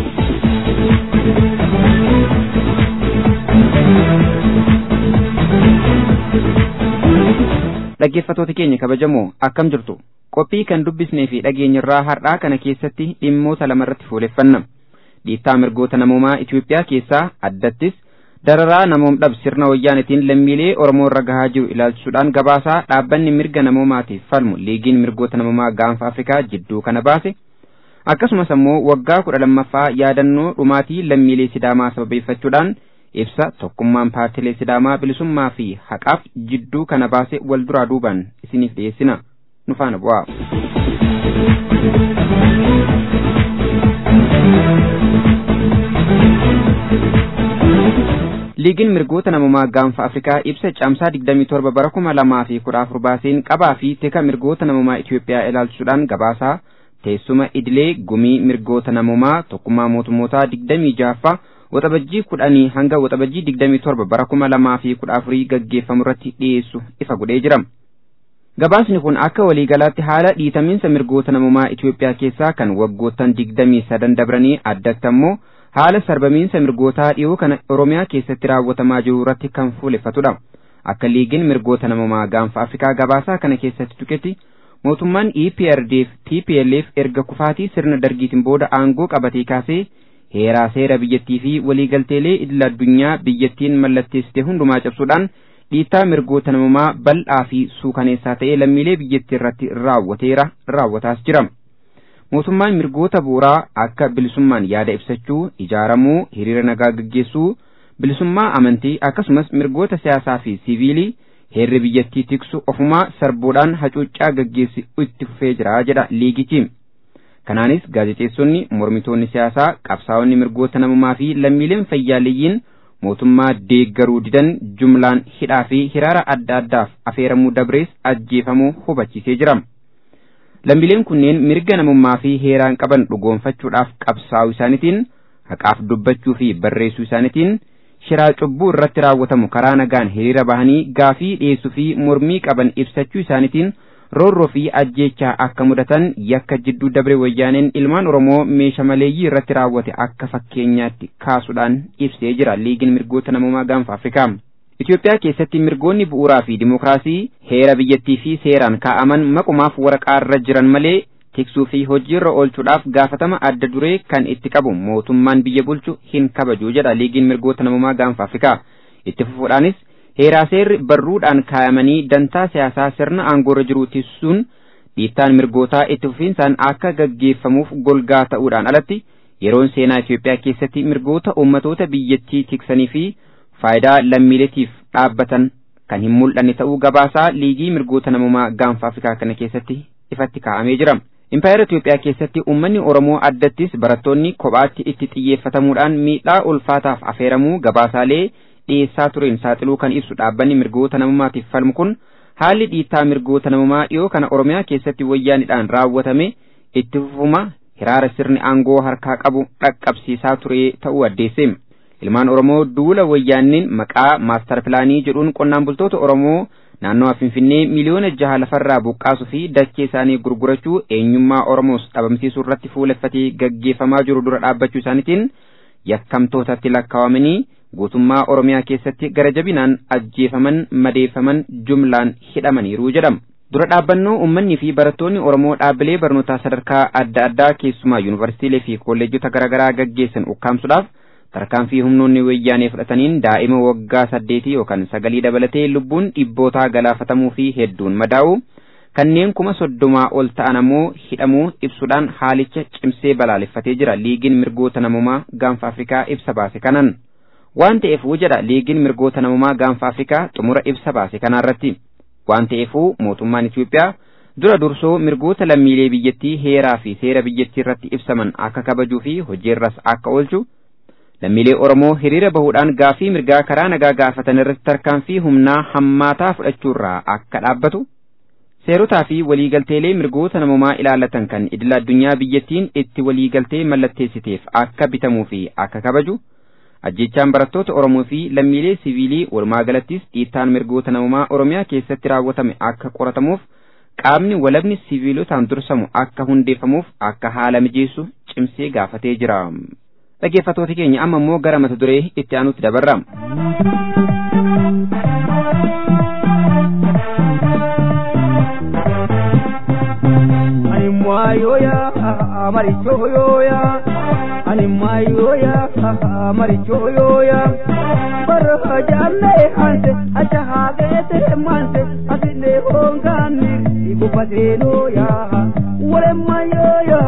dhaggeeffatoota keenya kabajamoo akkam jirtu qophii kan dubbisnee fi dhageenyirraa har'aa kana keessatti dhimmoota lamarratti fuuleffanna dhiittaa mirgoota namoomaa Itoophiyaa keessaa addattis dararaa namoom dhab sirna wayyaanetiin lammiilee Oromoo irra gahaa jiru ilaalchisuudhaan gabaasaa dhaabbanni mirga namoomaatiif falmu liigiin mirgoota namoomaa gaanfa Afrikaa jidduu kana baase akkasumas ammoo waggaa kudha lammaffaa yaadannoo dhumaatii lammiilee Sidaamaa sababeeffachuudhaan ibsa tokkummaan paartilee Sidaamaa bilisummaa fi haqaaf jidduu kana baase wal duraa duubaan isiniif dhiyeessina nu faana bu'aa. liigiin mirgoota namoomaa gaanfa afrikaa ibsa caamsaa 27 bara 2014 baaseen qabaa fi teka mirgoota namoomaa Itoophiyaa ilaalchisuudhaan gabaasaa teessuma idilee gumii mirgoota namoomaa tokkummaa mootummootaa 26ffaa waxabajjii kudhanii hanga waxabajjii 27 bara 2014 gaggeeffamu irratti dhiyeessu ifa godhee jira. Gabaasni kun akka waliigalaatti haala dhiitamiinsa mirgoota namoomaa Itoophiyaa keessaa kan waggoottan 23 dabranii addatti ammoo haala sarbamiinsa mirgootaa dhiyoo kana Oromiyaa keessatti raawwatamaa jiru irratti kan fuuleffatudha. Akka liigiin mirgoota namoomaa gaanfa Afrikaa gabaasaa kana keessatti tuqetti mootummaan EPRDF TPLF erga kufaatii sirna dargiitiin booda aangoo qabatee kaasee heeraa seera biyyattii fi waliigalteelee idil addunyaa biyyattiin mallatteessite hundumaa cabsuudhaan dhiittaa mirgoota namoomaa bal'aa fi suukaneessaa ta'ee lammiilee biyyattii irratti raawwateera raawwataas jira. mootummaan mirgoota bu'uuraa akka bilisummaan yaada ibsachuu ijaaramuu hiriira nagaa gaggeessuu bilisummaa amantii akkasumas mirgoota siyaasaa fi siviilii heerri biyyattii tiksu ofumaa sarbuudhaan hacuuccaa gaggeessu itti fufee jira jedha liigichi kanaanis gaazexeessonni mormitoonni siyaasaa qabsaa'onni mirgoota namummaa fi lammiileen fayyaaliyyiin mootummaa deeggaruu didan jumlaan hidhaa fi hiraara adda addaaf afeeramuu dabrees ajjeefamuu hubachiisee jira. lammiileen kunneen mirga namummaa fi heeraan qaban dhugoonfachuudhaaf qabsaa'uu isaaniitiin haqaaf dubbachuu fi barreessuu isaaniitiin shiraa cubbuu irratti raawwatamu karaa nagaan hiriira bahanii gaafii dhiyeessuu fi mormii qaban ibsachuu isaaniitiin roorroo fi ajjeechaa akka mudatan yakka jidduu dabre wayyaaneen ilmaan oromoo meesha maleeyyii irratti raawwate akka fakkeenyaatti kaasuudhaan ibsee jira liigiin mirgoota namummaa gaanfa afrikaa Itoophiyaa keessatti mirgoonni bu'uuraa fi dimokiraasii heera biyyattii fi seeraan kaa'aman maqumaaf waraqaa irra jiran malee tiksuu fi hojiirra oolchuudhaaf gaafatama adda duree kan itti qabu mootummaan biyya bulchu hin kabaju jedha liigiin mirgoota namummaa gaanfa afrikaa itti fufuudhaanis heeraa seerri barruudhaan kaayamanii dantaa siyaasaa sirna aangoorra jiru tisuun dhiittaan mirgootaa itti fufiinsaan akka gaggeeffamuuf golgaa ta'uudhaan alatti yeroon seenaa Itoophiyaa keessatti mirgoota uummatoota biyyattii tiksanii fi faayidaa lammiileetiif dhaabbatan kan hin mul'anne ta'uu gabaasaa liigii mirgoota namummaa gaanfa afrikaa kana keessatti ifatti kaa'amee jira. Impaayera Itoophiyaa keessatti uummanni Oromoo addattis barattoonni kophaatti itti xiyyeeffatamuudhaan miidhaa ulfaataaf afeeramuu gabaasaalee dhiyeessaa tureen saaxiluu kan ibsu dhaabbanni mirgoota namummaatiif falmu kun haalli dhiittaa mirgoota namummaa dhiyoo kana Oromiyaa keessatti wayyaanidhaan raawwatame itti fufuma hiraara sirni aangoo harkaa qabu dhaqqabsiisaa ture ta'uu addeesse. Ilmaan Oromoo duula wayyaanniin maqaa maastar pilaanii jedhuun qonnaan bultoota Oromoo naannoo Finfinnee miliyoona jaha lafarraa buqqaasuu fi dachee isaanii gurgurachuu eenyummaa Oromoos dhabamsiisuu irratti fuuleffatee gaggeeffamaa jiru dura dhaabbachuu isaaniitiin yakkamtootatti lakkaawamanii guutummaa Oromiyaa keessatti gara jabinaan ajjeefaman madeeffaman jumlaan hidhamaniiru jedhama. Dura dhaabbannoo uummanni fi barattoonni Oromoo dhaabbilee barnootaa sadarkaa adda addaa keessumaa yuunivarsiitiilee fi kolleejjota garaagaraa gaggeessan ukkaamsuudhaaf tarkaanfii humnoonni wayyaanee fudhataniin daa'ima waggaa saddeetii yookaan sagalii dabalatee lubbuun dhibbootaa galaafatamuu fi hedduun madaa'u kanneen kuma soddomaa ol ta'an ammoo hidhamuu ibsuudhaan haalicha cimsee balaaleffatee jira liigiin mirgoota namummaa gaanfa afrikaa ibsa baase kanan waan ta'eefuu jedha liigiin mirgoota namummaa gaanfa afrikaa xumura ibsa baase kanaarratti waan ta'eefuu mootummaan Itoophiyaa dura dursoo mirgoota lammiilee biyyattii heeraa fi seera biyyattii irratti ibsaman akka kabajuu fi hojiirras akka oolchu lammiilee Oromoo hiriira bahuudhaan gaafii mirgaa karaa nagaa gaafatan irratti tarkaanfii humnaa hammaataa fudhachuurraa akka dhaabbatu seerotaa fi waliigalteelee mirgoota namummaa ilaallatan kan idila addunyaa biyyattiin itti waliigaltee mallatteessiteef akka bitamuu fi akka kabaju ajjechaan barattoota Oromoo fi lammiilee siviilii walumaa galattis dhiittaan mirgoota namummaa Oromiyaa keessatti raawwatame akka qoratamuuf qaamni walabni siviilotaan dursamu akka hundeeffamuuf akka haala mijeessu cimsee gaafatee jira. dhaggeeffattoota keenya amma immoo gara mata duree itti aanutti dabarra. Ani maayoya marichoyoya ani maayoya marichoyoya bara jaalle hanse acha hageete manse asine hongani igubateenoya wale maayoya.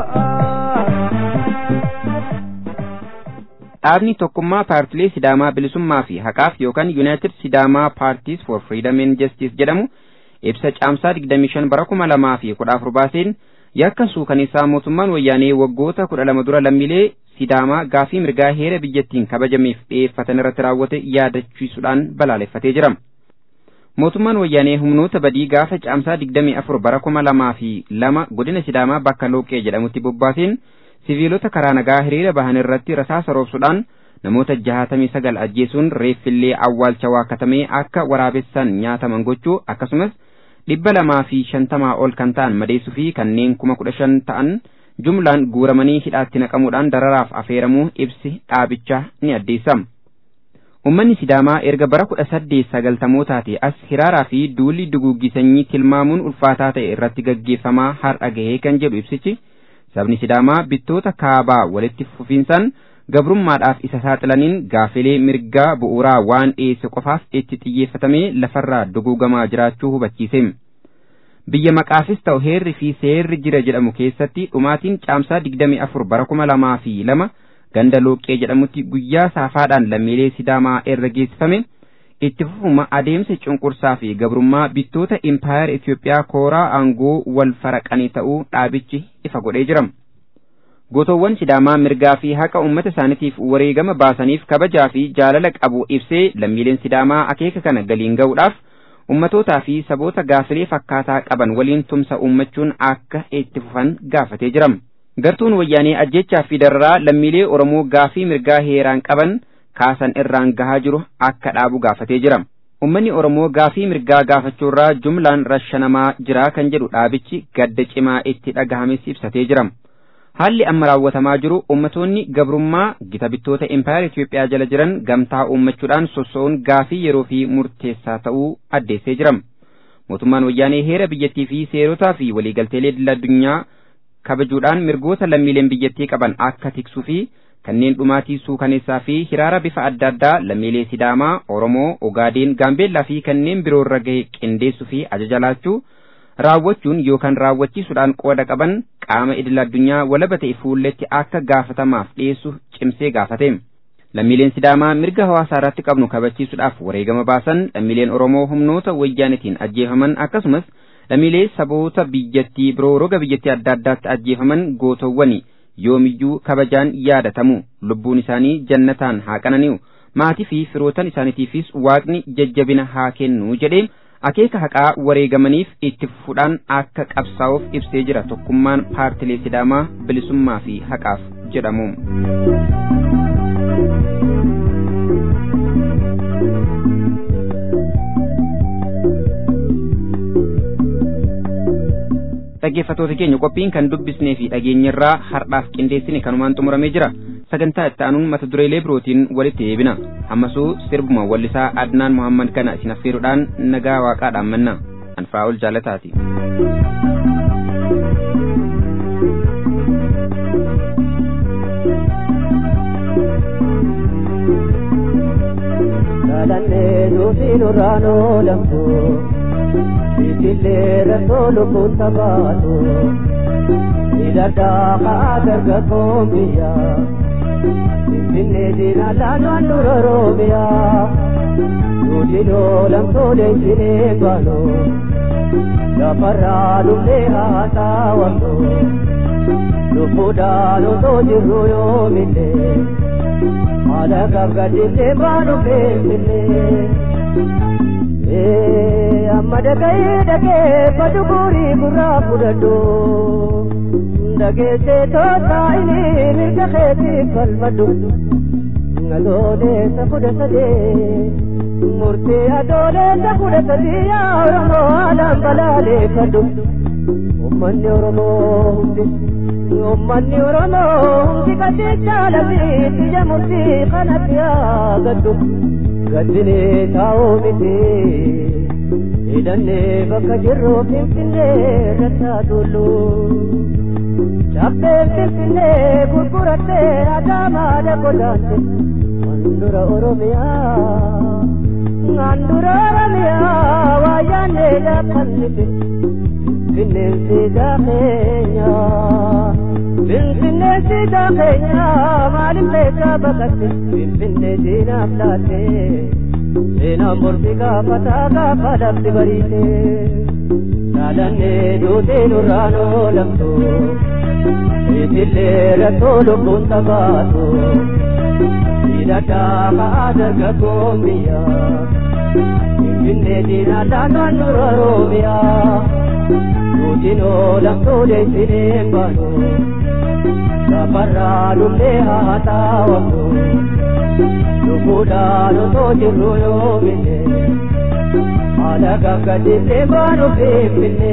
Dhaabni tokkummaa paartilee Sidaamaa bilisummaa fi haqaaf yookaan United Sidaamaa Parties for Freedom and Justice jedhamu ibsa caamsaa 25 bara 2014 baaseen yakka suukaneessaa mootummaan wayyaanee waggoota 12 dura lammiilee Sidaamaa gaafii mirgaa heera biyyattiin kabajameef dhiyeeffatan irratti raawwate yaadachiisuudhaan balaaleffatee jira. Mootummaan wayyaanee humnoota badii gaafa caamsaa 24 bara 2002 godina Sidaamaa bakka Looqee jedhamutti bobbaaseen siviilota karaa nagaa hiriira bahan irratti rasaasa roobsuudhaan namoota jahatamii sagal ajjeesuun reeffillee awwaalcha waakatamee akka waraabessan nyaataman gochuu akkasumas dhibba lamaa fi shantamaa ol kan ta'an madeessuu fi kanneen kuma kudha shan ta'an jumlaan guuramanii hidhaatti naqamuudhaan dararaaf afeeramuu ibsi dhaabichaa ni addeessa. Uummanni Sidaamaa erga bara kudha saddeet sagaltamootaati as hiraaraa fi duulli duguuggisanyii tilmaamuun ulfaataa ta'e irratti gaggeeffamaa har'a gahee kan jedhu ibsichi sabni Sidaamaa bittoota kaabaa walitti fufiinsaan gabrummaadhaaf isa saaxilaniin gaafilee mirgaa bu'uuraa waan dhiyeesse qofaaf itti xiyyeeffatamee lafarraa duguugamaa jiraachuu hubachiise. Biyya maqaafis ta'u heerri fi seerri jira jedhamu keessatti dhumaatiin caamsaa 24 bara 2002 ganda looqee jedhamutti guyyaa saafaadhaan lammiilee Sidaamaa irra geessifame itti fufuma adeemsa cunqursaa fi gabrummaa bittoota impaayar Itoophiyaa kooraa aangoo wal faraqanii ta'uu dhaabichi ifa godhee jira. Gootowwan Sidaamaa mirgaa fi haqa uummata isaaniitiif wareegama baasaniif kabajaa fi jaalala qabu ibsee lammiileen Sidaamaa akeeka kana galiin ga'uudhaaf ummatootaa fi saboota gaafilee fakkaataa qaban waliin tumsa uummachuun akka itti fufan gaafatee jira. Gartuun wayyaanee ajjechaa fi dararaa lammiilee Oromoo gaafii mirgaa heeraan qaban kaasan irraan gahaa jiru akka dhaabu gaafatee jira. Uummanni Oromoo gaafii mirgaa gaafachuurraa jumlaan rashanamaa jira kan jedhu dhaabichi gadda cimaa itti dhagahames ibsatee jira. Haalli amma raawwatamaa jiru ummatoonni gabrummaa gita bittoota Impaayar Itoophiyaa jala jiran gamtaa uummachuudhaan sosso'uun gaafii yeroo fi murteessaa ta'uu addeessee jira. Mootummaan wayyaanee heera biyyattii fi seerotaa fi waliigalteelee idil addunyaa kabajuudhaan mirgoota lammiileen biyyattii qaban akka tiksuu fi kanneen dhumaatii suukaneessaa fi hiraara bifa adda addaa lammiilee Sidaamaa, Oromoo, Ogaadeen, Gaambeellaa fi kanneen biroo irra gahe qindeessuu fi ajaja laachuu raawwachuun yookaan raawwachiisuudhaan qooda qaban qaama idil addunyaa walaba ta'e fuulletti akka gaafatamaaf dhiyeessu cimsee gaafate. Lammiileen Sidaamaa mirga hawaasaa irratti qabnu kabachiisuudhaaf wareegama baasan lammiileen Oromoo humnoota wayyaanitiin ajjeefaman akkasumas lammiilee saboota biyyattii biroo roga biyyattii adda addaatti ajjeefaman gootowwani yoomiyyuu kabajaan yaadatamu lubbuun isaanii jannataan haa qanani'u maatii fi firootan isaaniitiifis waaqni jajjabina haa kennu jedhee akeeka haqaa wareegamaniif itti fufuudhaan akka qabsaa'uuf ibsee jira tokkummaan paartilee sidaamaa bilisummaa fi haqaaf jedhamu. dhaggeeffatoota keenya qophiin kan dubbisnee fi dhageenyarraa har'aaf qindeessine kanumaan xumuramee jira sagantaa itti aanuun mata dureelee birootiin walitti deebina ammasuu sirbuma wallisaa adnaan muhammad kana isin affeeruudhaan nagaa waaqaadhaan manna anfaa'ol jaalataati. Jaalannee nuti nurraan oolamtu. Itillee rakkoo lubbuun taphatu hidhadhaa kaa dargaggoon biyya Finfinnee diinaa laanaan dura roobiyaa Nuti loolamtoolee sinee baanu Lafarraa dhufnee haasaa wamnu Lubbuudhaan otoo jirru yoomillee Haala gabgadillee baanu beeksillee amma dhaga'ee dhagee fadugurii gurraa fudhadhu dhageessee tootaa inni mirga keetiif falmadhu adooleessa kudha sadee murtii adooleessa kudha sadii yaa oromoo haalaan balaaleeffadhu ummanni oromoo hundi ummanni oromoo hundi qajeechaa lafiitti ija murtii kanatti haa gaddu gaddinee taa'uu miti hidhannee bakka jirru finfinnee rattaa tullu cabbeen finfinnee gurgurattee adaamaa dakotaante handura oromiyaa handura oromiyaa waayyaannee daakannite finfinneen siidaa keenya finfinneen siidaa keenya maaliif leessaa baqatte finfinnee diinaaf laatte seenaan mormi gaafataa gaafa lafti bariite jaalannee duutee nurraan oolamtu itillee rakkoo lubbuun tabaatu hidhadhaa kaa dargaggoon biyya finfinnee diinaa laanaan dura roobiyaa duutiin oolamtuulee sineen baanu lafarraa dhufnee haasaa wamnu lubbuudhaan otoo jirru yoomine haala gaggadillee baanu beekne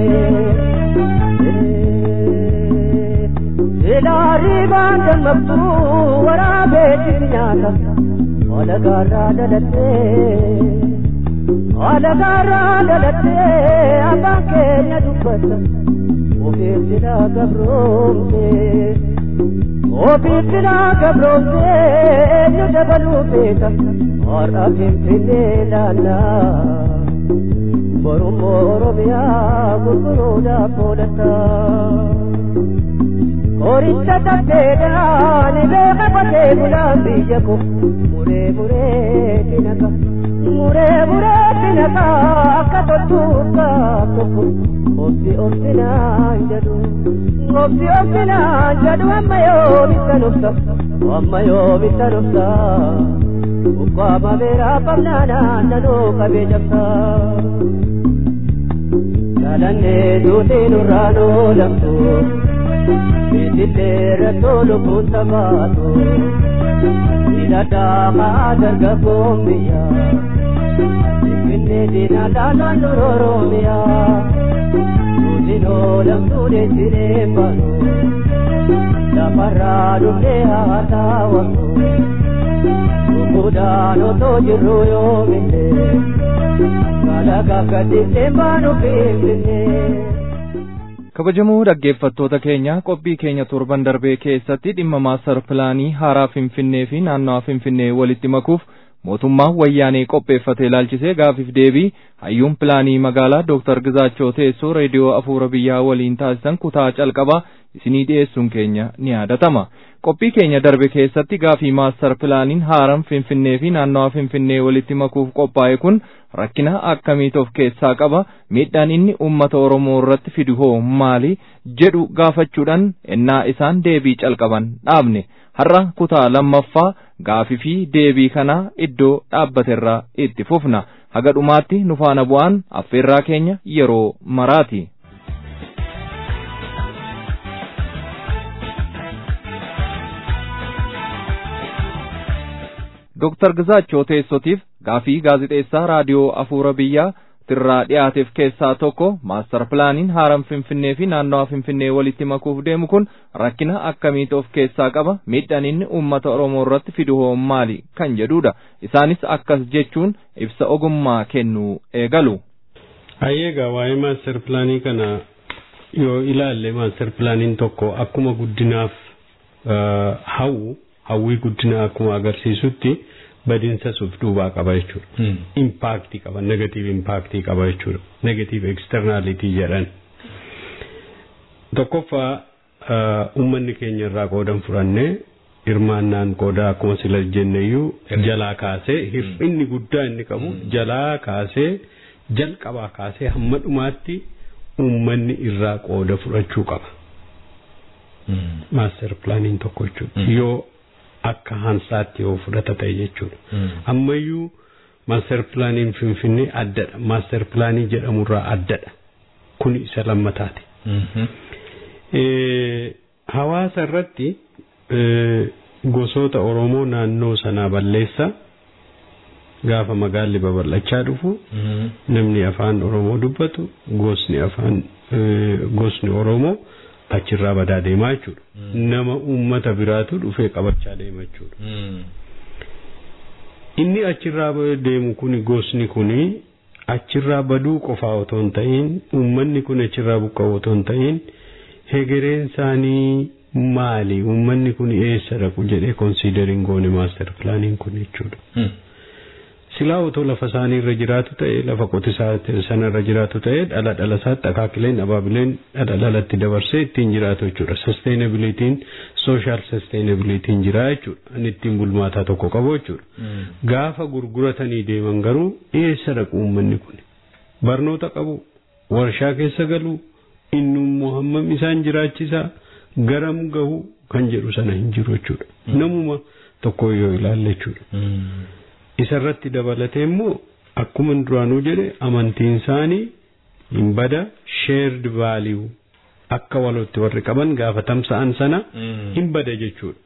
ilaarii baan dammaqtu waraabeetti nyaata haala gaarraa dhalattee haala gaarraa dhalattee abbaan keenya dubbata ofiif silaa gabroomtee ofiif silaa gabroomtee eenyu dabaluu beeka har'a finfinnee laannaa borummoo oromiyaa gurguruudhaaf oolata Koricha tappeedhaan beeka qotee bulaan biyya ko muree muree tinaka muree muree tinaka akka toltuudhaaf tokko obsi obsinaan jedhu obsi obsinaan jedhu amma yoomitta nufsa amma yoomitta nufsa ukkaama beeraa qabnaanaan nanuu qabee jabsa jaalannee duutii nurraan oolamtu itillee rakkoo lubbuun tabaatu hidhadhaa kaa dargaggoon biyya finfinnee diinaa laalaan dura oromiyaa nutiin oolamtuu deessinee baanu lafarraa dhufnee haa taawwannu lubbuudhaan otoo jirru yoomille kalaqaaf gaddisnee baanu finfinnee. kabajamoo dhaggeeffattoota keenya qophii keenya torban darbee keessatti dhimma maastar pilaanii haaraa finfinnee fi naannawa finfinnee walitti makuuf mootummaan wayyaanee qopheeffate ilaalchisee gaafiif deebii hayyuun pilaanii magaalaa dooktar Gizaachoo teessoo reediyoo afuura biyyaa waliin taasisan kutaa calqabaa isinii dhiyeessuun keenya ni yaadatama. Qophii keenya darbe keessatti gaafii maastar pilaaniin haaraan finfinnee fi naannawa finfinnee walitti makuuf qophaa'e kun rakkina akkamiit of keessaa qaba miidhaan inni uummata oromoo irratti fidu hoo maali jedhu gaafachuudhaan ennaa isaan deebii calqaban dhaabne har'a kutaa lammaffaa gaafii fi deebii kanaa iddoo dhaabbaterraa itti fufna haga dhumaatti nu faana bu'aan affeerraa keenya yeroo maraati. Dooktar Gizaachoo teessotiif gaafii gaazixeessaa raadiyoo afuura biyyaa tirraa dhiyaateef keessaa tokko maastar pilaaniin haaraan finfinnee fi naannawa finfinnee walitti makuuf deemu kun rakkina akkamiitu of keessaa qaba miidhaan inni uummata oromoo irratti fidu hoo maali kan jedhudha isaanis akkas jechuun ibsa ogummaa kennuu eegalu. Ayyeegaa waa'ee maastar pilaanii kana yoo ilaalle maastar pilaaniin tokko akkuma guddinaaf hawwu hawwii guddina akkuma agarsiisutti badinsa suuf duubaa qaba jechuudha. Impaaktii qaba, negatiiv impaaktii qaba jechuudha. Negatiiv eksternaalitii jedhan. Tokkoffaa uummanni keenya irraa qoodan fudhannee hirmaannaan qoodaa akkuma sila jenneyyuu jalaa kaasee hir'inni guddaa inni qabu jalaa kaasee jalqabaa kaasee hamma dhumaatti uummanni irraa qooda fudhachuu qaba. Maaster pilaaniin tokko jechuudha. Yoo akka hansaatti yoo fudhata ta'e jechuudha. Ammayyuu maaster pilaaniin Finfinnee addadha. Maaster pilaanii jedhamurraa addadha. Kun isa lammataati. Hawaasa irratti gosoota Oromoo naannoo sanaa balleessa gaafa magaalli babal'achaa dhufu namni afaan Oromoo dubbatu gosni afaan gosni Oromoo achirraa badaa deemaa jechuudha. Nama uummata biraatu dhufee qabachaa deema jechuudha. Inni achirraa deemu kuni gosni kuni achirraa baduu qofaa otoo hin ta'in uummanni kun achirraa buqqa'u otoo hin ta'in hegereen isaanii maali uummanni kun eessa dhaqu jedhee konsiideriin goone maaster pilaaniin kun jechuudha. silaa otoo lafa isaanii irra jiraatu ta'e lafa qotisaa sana irra jiraatu ta'e dhala dhala isaatti akaakileen abaabileen dhala dhalatti dabarsee ittiin jiraatu jechuudha. Sustainabilitiin social sustainabilitiin jira jechuudha. Inni ittiin bulmaataa tokko qabu jechuudha. Gaafa gurguratanii deeman garuu eessa dhaqu uummanni kun? Barnoota qabu, warshaa keessa galu, inni immoo hammam isaan jiraachisaa garam gahu kan jedhu sana hin jiru jechuudha. Namuma tokko yoo ilaalle jechuudha. isarratti dabalatee immoo akkuma duraanuu jedhe amantiin isaanii hin bada shared value akka walootti warri qaban gaafa tamsa'an sana hin bada jechuudha.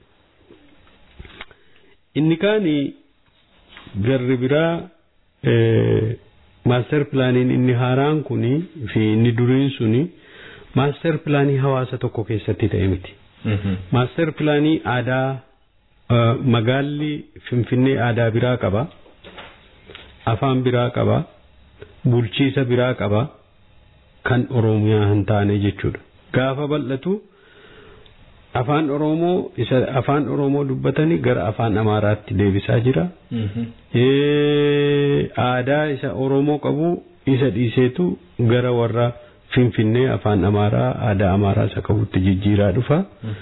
Inni kaani garri biraa maaster pilaaniin inni haaraan kuni fi inni duriin suni maaster pilaanii hawaasa tokko keessatti ta'e miti. Maaster pilaanii aadaa magaalli finfinnee aadaa biraa qaba afaan biraa qaba bulchiisa biraa qaba kan oromiyaa hin taane jechuudha gaafa bal'atu afaan oromoo isa afaan oromoo dubbatanii gara afaan amaaraatti deebisaa jira aadaa isa oromoo qabu isa dhiiseetu gara warra finfinnee afaan amaaraa aadaa amaaraa isa qabutti jijjiiraa dhufa.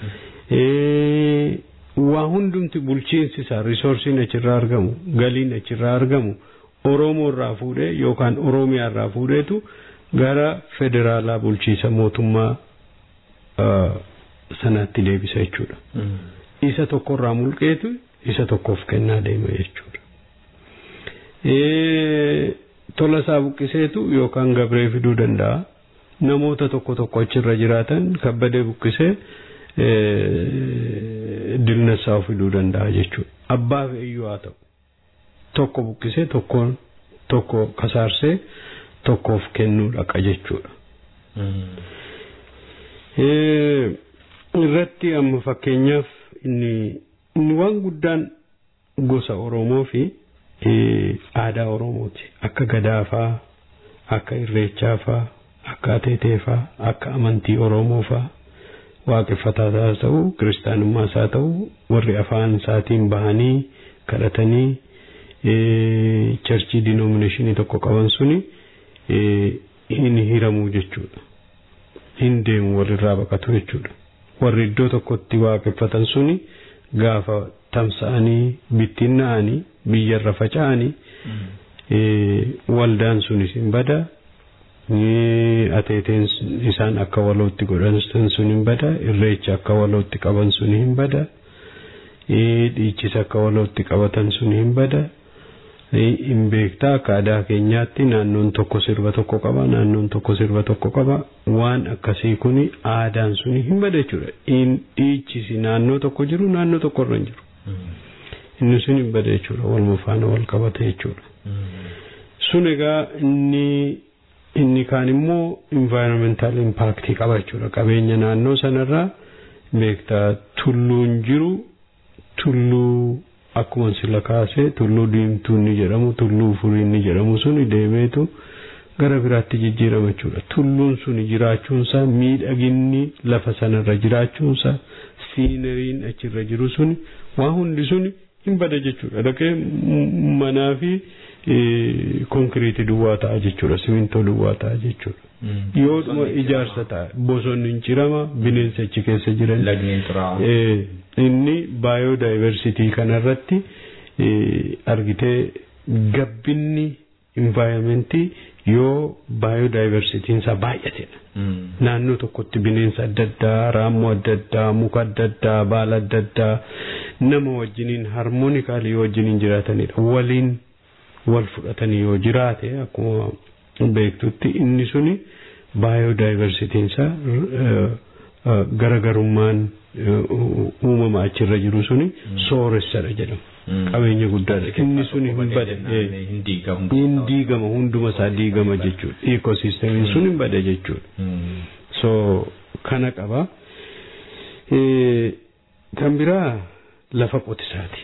waa hundumti bulchiinsi isaa riisoorsiin achirraa argamu galiin achirraa argamu oromoo irraa fuudhee yookaan oromiyaa irraa fuudheetu gara federaalaa bulchiisa mootummaa sanaatti deebisa jechuudha. Isa tokkorraa mulqeetu isa tokkoof kennaa deema jechuudha. Tola isaa buqqiseetu yookaan gabree fiduu danda'a. Namoota tokko tokko achirra jiraatan kabbadee buqqisee dilnasaa fiduu danda'a jechuudha. Abbaaf iyyuu haa ta'u. Tokko buqqisee tokkoon tokko kasaarsee tokkoof kennuu dhaqa jechuudha. Irratti amma fakkeenyaaf inni inni waan guddaan gosa Oromoo fi aadaa Oromooti. Akka gadaafaa, akka irreechaafaa, akka ateeteefaa, akka amantii Oromoofaa waaqeffataas haa ta'u, kiristaanummaas haa ta'u, warri afaan isaatiin bahanii kadhatanii charchii dinominashinii tokko qaban suni hin hiramu jechuudha. Hin deemu walirraa baqatu jechuudha. Warri iddoo tokkotti waaqeffatan suni gaafa tamsa'anii bittinna'anii biyyarra faca'anii waldaan sunis hin bada ateeteen isaan akka walootti godhan sun hin bada irreecha akka walootti qaban sun hin bada dhiichisa akka walootti qabatan sun hin bada hin beektaa akka aadaa keenyaatti naannoon tokko sirba tokko qaba naannoon tokko sirba tokko qaba waan akkasii kuni aadaan suni hin bada jechuudha dhiichisi naannoo tokko jiru naannoo tokko irra hin jiru inni sun hin bada jechuudha waluma faana wal qabata jechuudha sun egaa inni inni kaan immoo environmental impact qaba jechuudha qabeenya naannoo sanarraa beektaa tulluun jiru tulluu akkuma sila kaase tulluu diimtuu ni jedhamu tulluu furii ni jedhamu suni deemeetu gara biraatti jijjiirama jechuudha tulluun suni jiraachuunsaa miidhaginni lafa sanarra jiraachuunsaa siineriin achirra jiru suni waa hundi suni hin bada jechuudha dhaqee manaa fi konkiriitii duwwaa ta'a jechuudha simintoo duwwaa ta'a jechuudha. Yoo dhuma ijaarsa ta'a bosonni hin cirama bineensa achi keessa jiran. Inni baayodaayivarsitii kanarratti argitee gabbinni envaayiramentii yoo baayodaayivarsitiin isaa baay'atedha. Naannoo tokkotti bineensa adda addaa, raammoo adda addaa, muka adda addaa, baala adda addaa nama wajjiniin harmoonikaali yoo wajjiniin jiraatanidha. Waliin wal fudhatanii yoo jiraate akkuma beektutti inni suni baayodaayivarsitiin isaa garagarummaan uumama achirra jiru suni sooressadha jedhama. Qabeenya guddaadha. Inni suni hin bada. Hin diigama hunduma isaa diigama jechuudha. Ikosiistemiin sun hin bada jechuudha. So kana qaba. Kan biraa lafa qotisaati.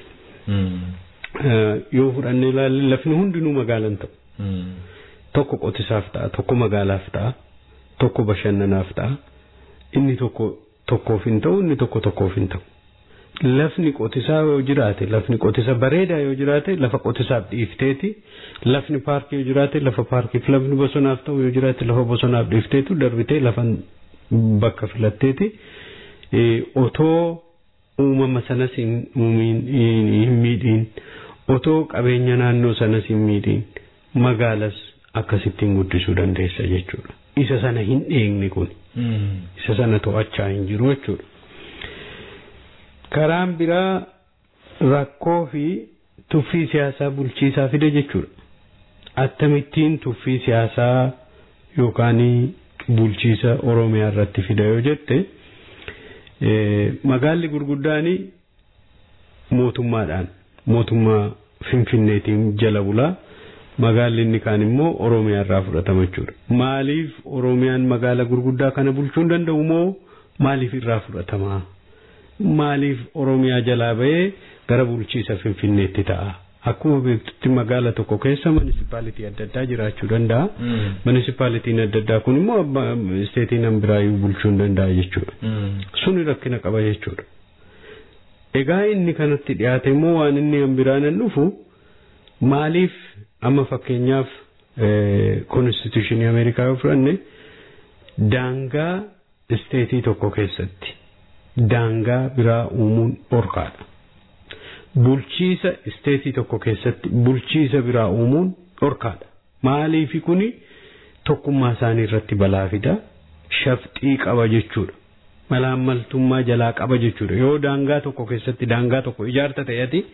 Yoo fudhannee ilaalle lafni hundinuu magaalan ta'u. Tokko qotisaaf ta'a, tokko magaalaaf ta'a, tokko bashannanaaf ta'a. Inni tokko tokkoof hin ta'u, inni tokko tokkoof hin ta'u. Lafni qotisaa yoo jiraate, lafni qotisa bareedaa yoo jiraate, lafa qotisaaf dhiifteeti. Lafni paarkii yoo jiraate, lafa paarkiif, lafni bosonaaf ta'u yoo jiraate, lafa bosonaaf dhiifteetu darbitee lafa bakka filatteeti. Otoo uumama sanas hin miidhiin, otoo qabeenya naannoo sanas hin miidhiin, magaalas akkasittiin guddisuu dandeessa jechuudha. Isa sana hin dheekne kun. Isa sana to'achaa hin jiru jechuudha. Karaan biraa rakkoo fi tuffii siyaasaa bulchiisaa fida jechuudha. Akkamittiin tuffii siyaasaa yookaan bulchiisa Oromiyaa irratti fida yoo jette magaalli gurguddaan mootummaadhaan mootummaa Finfinneetiin jala bulaa. magaalli inni kaan immoo Oromiyaa irraa fudhatama jechuudha. Maaliif Oromiyaan magaala gurguddaa kana bulchuu hin danda'u moo maaliif irraa fudhatama? Maaliif Oromiyaa jalaa bahee gara bulchiisa Finfinneetti ta'a? Akkuma beektutti magaala tokko keessa munisipaalitii adda addaa jiraachuu danda'a. Munisipaalitiin adda addaa kun immoo isteetiin an biraayyuu bulchuu hin danda'a jechuudha. Suni rakkina qaba jechuudha. Egaa inni kanatti dhiyaate immoo waan inni an biraan an dhufu maaliif amma fakkeenyaaf konstituushinii Ameerikaa yoo fudhanne daangaa isteetii tokko keessatti daangaa biraa uumuun dhorkaadha. Bulchiisa isteetii tokko keessatti bulchiisa biraa uumuun dhorkaadha. Maaliifi kuni tokkummaa isaanii irratti balaa fida shafxii qaba jechuudha. Malaammaltummaa jalaa qaba jechuudha. Yoo daangaa tokko keessatti daangaa tokko ijaarta ta'eeti.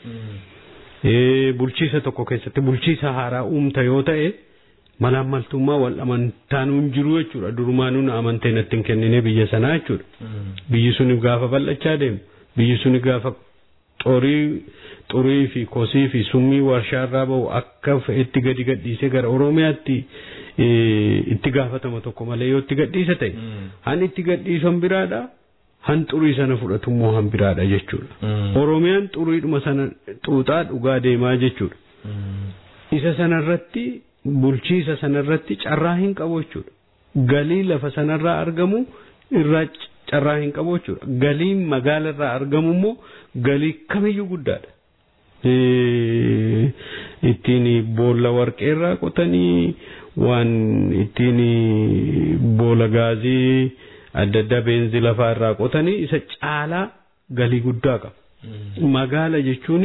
bulchiisa tokko keessatti bulchiisa haaraa uumta yoo ta'e malaammaltummaa wal amantaan hin jiru jechuudha durumaanuun amantee natti hin kennine biyya sanaa jechuudha biyyi suni gaafa bal'achaa deemu biyyi suni gaafa xorii xurii fi kosii fi summii warshaarraa bahu akka fe'etti gadi gadhiisee gara oromiyaatti itti gaafatama tokko malee yoo itti gadhiisa ta'e han itti gadhiisan biraadha han xurii sana fudhatu immoo han biraadha jechuudha oromiyaan xuriidhuma sana xuuxaa dhugaa deemaa jechuudha isa sanarratti bulchiisa sanarratti carraa hin qabu jechuudha galii lafa sanarraa argamu irraa carraa hin qabu jechuudha galiin magaalarraa argamu immoo galii kamiyyuu guddaadha. ittiin boolla warqeerraa qotanii waan ittiin boolla gaazii adda addaa beenzii lafaa irraa qotanii isa caalaa galii guddaa qaba. Magaala jechuun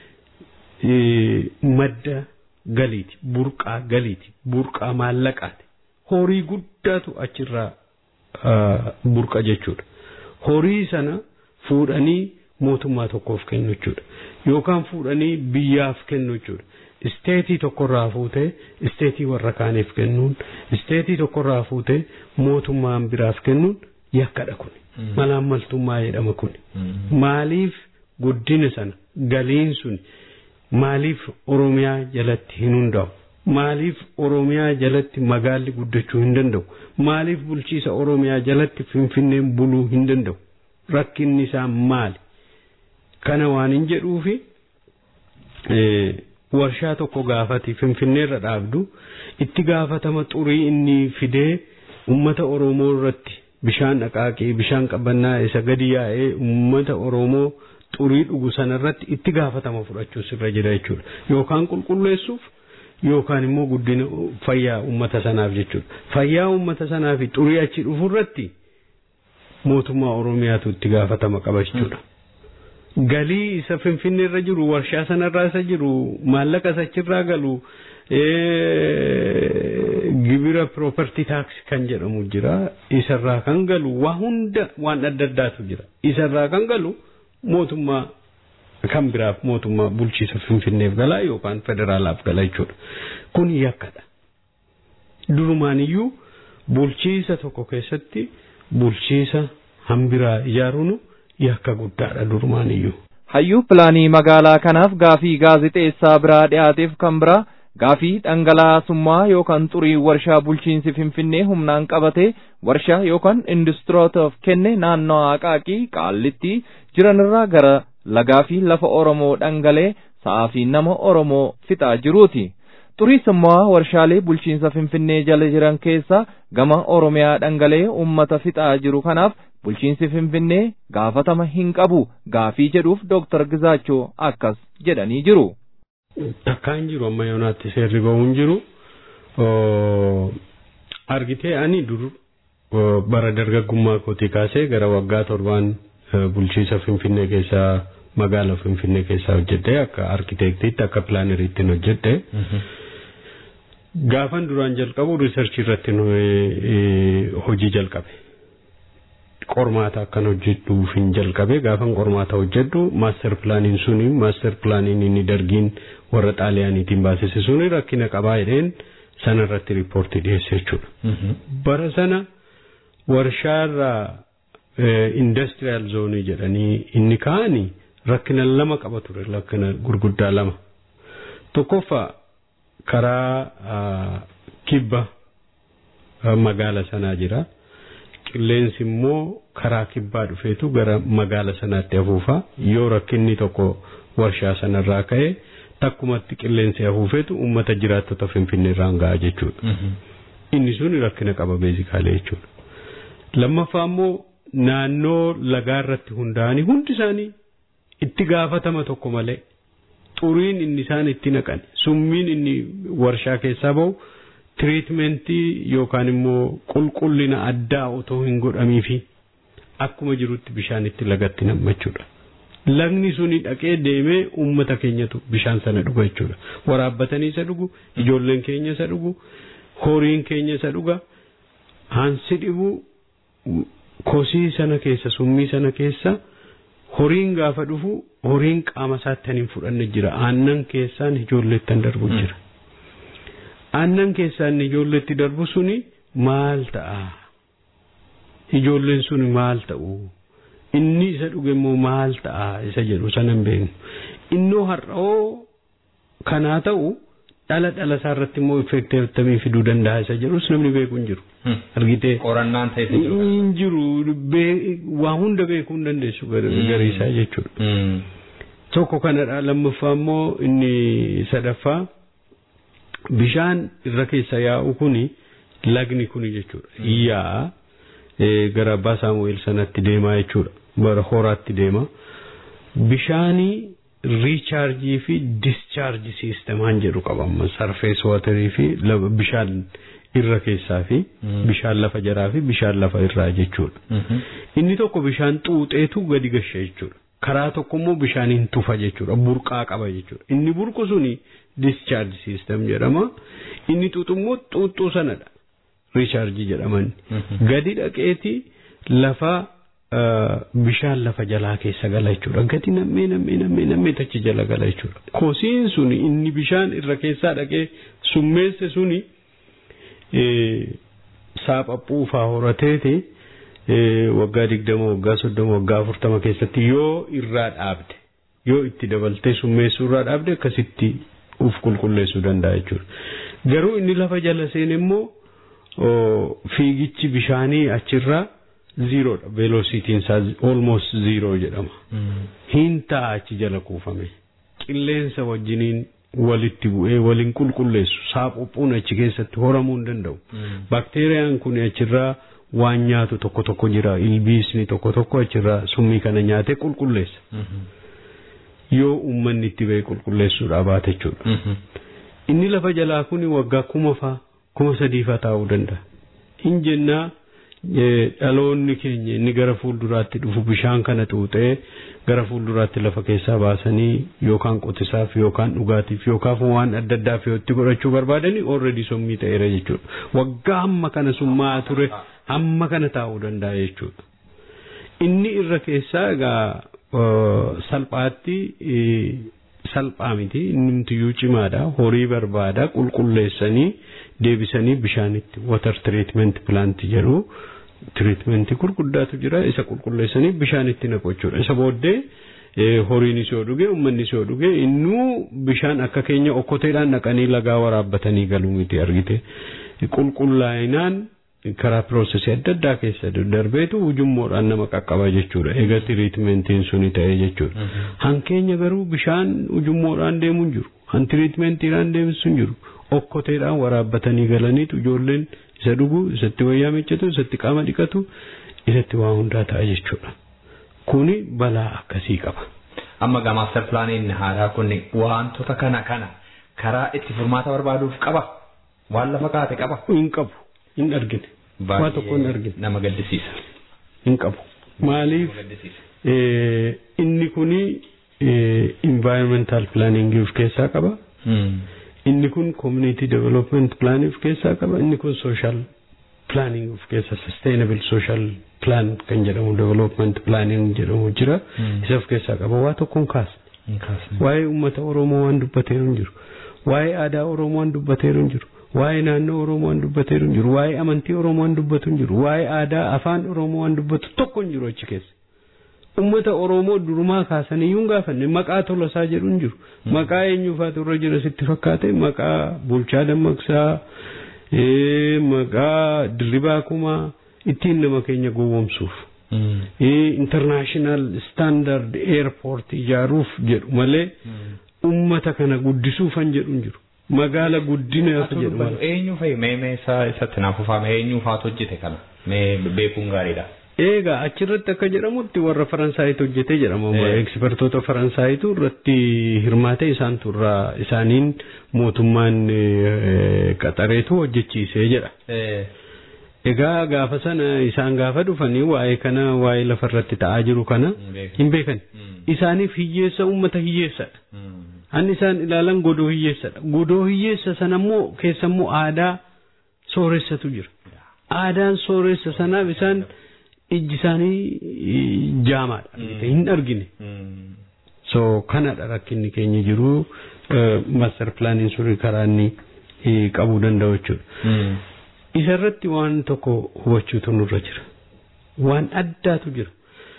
madda galiiti, burqaa galiiti, burqaa maallaqaati. Horii guddaatu achirraa burqa jechuudha. Horii sana fuudhanii mootummaa tokkoof kennu jechuudha. Yookaan fuudhanii biyyaaf kennu jechuudha. Isteetii tokkorraa fuutee isteetii warra kaaniif kennuun, isteetii tokkorraa fuutee mootummaan biraaf kennuun yakkadha kun. Malaammaltummaa jedhama kun. Maaliif guddina sana galiin sun maaliif Oromiyaa jalatti hin hundaa'u? Maaliif Oromiyaa jalatti magaalli guddachuu hin danda'u? Maaliif bulchiisa Oromiyaa jalatti Finfinneen buluu hin danda'u? Rakkinni isaa maali? Kana waan hin jedhuufi warshaa tokko gaafati Finfinneerra dhaabdu itti gaafatama xurii inni fidee uummata Oromoo irratti bishaan dhaqaaqee bishaan qabannaa isa gadi yaa'ee uummata Oromoo xurii dhugu sanarratti itti gaafatama fudhachuus irra jira jechuudha. Yookaan qulqulleessuuf yookaan immoo guddina fayyaa uummata sanaaf jechuudha. Fayyaa uummata sanaa fi xurii achi dhufu irratti mootummaa Oromiyaatu itti gaafatama qaba jechuudha. Galii isa Finfinneerra jiru warshaa sanarraa isa jiru maallaqa isa achirraa galu gibira property tax kan jedhamu jira isarraa kan galu waa hunda waan adda addaatu jira isarraa kan galu mootummaa kan biraaf mootummaa bulchiisa Finfinneef galaa yookaan federaalaaf gala jechuudha. Kun yakkadha. Durumaaniyyuu bulchiisa tokko keessatti bulchiisa hambiraa ijaaruun yakka guddaadha durumaaniyyuu. Hayyuu pilaanii magaalaa kanaaf gaafii gaazixeessaa biraa dhiyaateef kan biraa gaafii dhangalaasummaa yookaan xurii warshaa bulchiinsi Finfinnee humnaan qabatee warshaa yookaan industirootaaf kenne naannoo Aqaaqii qaallitti jiranirraa gara lagaa fi lafa Oromoo dhangalee sa'aa fi nama Oromoo fixaa jiruuti. Xuriisummaa warshaalee bulchiinsa Finfinnee jala jiran keessa gama Oromiyaa dhangalee uummata fixaa jiru kanaaf bulchiinsi Finfinnee gaafatama hin qabu gaafii jedhuuf Dooktar Gizaachoo akkas jedhanii jiru. Takkaan jiru amma yoonaatti seerri bahuun jiru argitee ani dur bara dargaggummaa kootii kaasee gara waggaa torbaan bulchiisa Finfinnee keessaa magaala Finfinnee keessaa hojjedhe akka arkiteektiitti akka pilaaneriitti hojjedhe. Gaafan duraan jalqabu riisarchii irratti hojii jalqabe. Qormaata akkan hojjedhuuf hin jalqabe gaafan qormaata hojjedhu maaster pilaaniin suni maaster pilaaniin inni dargiin warra xaaliyaaniitiin baasise suni rakkina qabaa jedheen sana irratti riippoortii dhiyeesse jechuudha. Bara sana warshaarraa indastiriyaal zoonii jedhanii inni kaa'anii rakkina lama qaba ture rakkina gurguddaa lama. Tokkoffaa karaa kibba magaala sanaa jira. Qilleensi immoo karaa kibbaa dhufeetu gara magaala sanaatti afuufa yoo rakkinni tokko warshaa sanarraa ka'e takkumatti qilleensi afuufeetu uummata jiraattota finfinnee irraan ga'a jechuudha. Inni sun rakkina qaba beezikaalee jechuudha. Lammaffaa immoo naannoo lagaa irratti hundaa'anii hundi isaanii itti gaafatama tokko malee xuriin inni isaan itti naqan summiin inni warshaa keessaa bahu tiriitmentii yookaan immoo qulqullina addaa otoo hin godhamiifi akkuma jirutti bishaan itti lagatti nammachuudha. Lagni suni dhaqee deemee uummata keenyatu bishaan sana dhuga jechuudha. Waraabbatanii isa dhugu, ijoolleen keenya isa dhugu, horiin keenya isa dhuga. Hansi dhibu kosii sana keessa summii sana keessa horiin gaafa dhufu horiin qaama isaatti hin fudhanne jira. Aannan keessaan ijoolleettan darbu jira. Aannan keessaan ijoolleetti darbu suni maal ta'a? Ijoolleen suni maal ta'u? inni isa dhuge immoo maal ta'a isa jedhu sana hin beeknu innoo har'oo kanaa ta'u dhala dhala isaa irratti immoo effeektii akkamii fiduu danda'a isa jedhus namni beeku hin jiru. Argitee. Qorannaan ta'e jiru. Hin jiru waa hunda beekuu hin dandeessu garii isaa jechuudha. Tokko kanadha lammaffaa immoo inni sadaffaa bishaan irra keessa yaa'u kuni lagni kuni jechuudha. Iyyaa gara abbaa saamu'eel sanatti deemaa jechuudha. Bara horaatti deema. Bishaanii riichaarjii fi discharge siistemaan jedhu qabama sarfees waatarii fi bishaan irra keessaa fi bishaan lafa jaraa fi bishaan lafa irraa jechuudha. Inni tokko bishaan xuuxeetu gadi gasha jechuudha. Karaa tokko immoo bishaaniin tufa jechuudha. Burqaa qaba jechuudha. Inni burqu suni discharge system jedhama. Inni xuuxu immoo xuuxxuu sanadha. Riichaarjii jedhaman. Gadi dhaqeeti lafa bishaan lafa jalaa keessa gala jechuudha. Gadi nammee nammee nammee nammee tachi jala gala jechuudha. Kosiin suni inni bishaan irra keessaa dhaqee summeesse suni saaphaphuu faa horateeti waggaa digdama waggaa soddoma waggaa afurtama keessatti yoo irraa dhaabde yoo itti dabaltee summeessuu irraa dhaabde akkasitti uf qulqulleessuu danda'a jechuudha. Garuu inni lafa jala seene immoo fiigichi bishaanii achirraa ziiroodha veelosiitiin isaa almost ziiroo jedhama. Hin ta'a achi jala kuufame. Qilleensa wajjiniin walitti bu'ee waliin qulqulleessu saaphuphuun achi keessatti horamuu hin danda'u. Bakteeriyaan kun achirraa waan nyaatu tokko tokko jira ilbiisni tokko tokko achirraa summii kana nyaatee qulqulleessa. Yoo uummanni itti ba'e qulqulleessuudhaa baate jechuudha. Inni lafa jalaa kun waggaa kuma faa kuma sadii faa taa'uu danda'a. Hin jennaa dhaloonni keenya inni gara fuulduraatti dhufu bishaan kana xuuxee gara fuulduraatti lafa keessaa baasanii yookaan qotisaaf yookaan dhugaatiif yookaan waan adda addaaf yoo itti godhachuu barbaadanii already sommii ta'eera jechuudha. Waggaa hamma kana summaa ture hamma kana taa'uu danda'a jechuudha. Inni irra keessaa egaa salphaatti salphaa miti innimtiyyuu cimaadha horii barbaada qulqulleessanii deebisanii bishaanitti water treatment plant jedhu tiriitmentii gurguddaatu jira isa qulqulleessanii bishaanitti naqu jechuudha isa booddee horiinis yoo dhuge uummannis yoo dhuge innuu bishaan akka keenya okkoteedhaan naqanii lagaa waraabbatanii galuu miti argite qulqullaa'inaan karaa piroosesii adda addaa keessa darbeetu ujummoodhaan nama qaqqaba jechuudha egaa tiriitmentiin suni ta'e jechuudha hankeenya garuu bishaan ujummoodhaan deemu hin jiru han tiriitmentiidhaan deemsu hin jiru okkoteedhaan waraabbatanii galaniitu ijoolleen isa dhugu isatti wayyaa miccatu isatti qaama dhiqatu isatti waa hundaa ta'a jechuudha kuni balaa akkasii qaba. Amma gaa maaster pilaaniin haaraa kun wantoota kana kana karaa itti furmaata barbaaduuf qaba waan lafa kaate qaba. Hin qabu hin argine. Waa tokko hin argine. Nama gaddisiisa. Hin qabu. Maaliif inni kuni environmental planning of keessaa qaba. inni kun community development plan of keessaa qaba inni kun social planning of keessa sustainable social plan kan jedhamu development planning jedhamu jira isa of keessaa qaba waa tokkoon kaasa waa'ee uummata oromoo waan dubbateeru hin jiru waa'ee aadaa oromoo waan dubbateeru hin jiru waa'ee naannoo oromoo waan dubbateeru hin jiru waa'ee amantii oromoo waan dubbatu hin jiru waa'ee aadaa afaan oromoo waan dubbatu tokko hin jiru achi keessa ummata oromoo durumaa kaasanii yuun gaafanne maqaa tolasaa jedhu hin jiru maqaa eenyuufaatu irra jira sitti fakkaate maqaa bulchaa dammaqsaa maqaa dirribaa kumaa ittiin nama keenya gowwomsuuf international standard airport ijaaruuf jedhu malee ummata kana guddisuufan jedhu hin jiru magaala guddinaaf jedhu malee. Eenyu fa'i mee mee isaa isatti naaf uffame eenyu faatu hojjete kana mee beekuun gaariidha. Egaa achirratti akka jedhamutti warra Faransaayitu hojjetee jedhama. Ekspertoota Faransaaytu irratti hirmaatee isaantu irraa isaaniin mootummaan qaxareetu hojjechiisee jedha. Egaa gaafa sana isaan gaafa dhufanii waa'ee kana waa'ee lafarratti ta'aa jiru kana hin beekan. Isaaniif hiyyeessa uummata hiyyeessadha. An isaan ilaalan godoo hiyyeessadha. Godoo hiyyeessa sana immoo keessa immoo aadaa sooressatu jira. Aadaan sooressa sanaaf isaan ijji isaanii jaamaadha hin argine. So kanadha rakkinni keenya jiru master pilaaniin suni karaa inni qabuu danda'u jechuudha. Isarratti waan tokko hubachuutu nurra jira. Waan addaatu jira.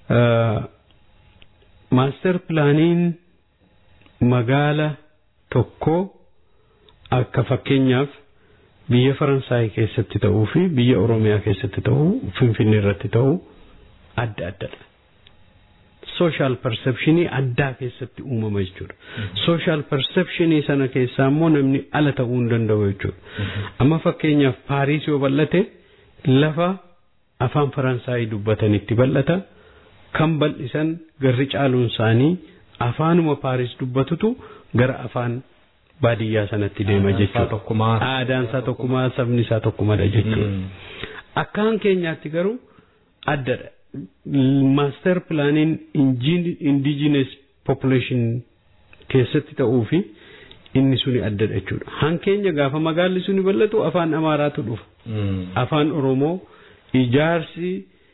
maaster pilaaniin magaala tokko akka fakkeenyaaf biyya Faransaay keessatti ta'uu fi biyya Oromiyaa keessatti ta'uu Finfinnee irratti ta'uu adda addadha. Social perceptionii addaa keessatti uumama jechuudha. Social perceptionii sana keessaa immoo namni ala ta'uu hin danda'u jechuudha. Amma fakkeenyaaf Paariis yoo bal'ate lafa afaan Faransaayii dubbatanitti bal'ata. Kan bal'isan garri caaluun isaanii afaanuma Paariis dubbatutu gara afaan baadiyyaa sanatti deema jechuudha. Aadaan isaa tokkumaa sabni isaa tokkumadha jechuudha. Akkaan keenyaatti garuu addadha. Maaster pilaaniin indigenous population keessatti ta'uu fi inni suni addadha jechuudha. Hankeenya gaafa magaalli suni bal'atu afaan Amaaraatu dhufa. Afaan Oromoo ijaarsi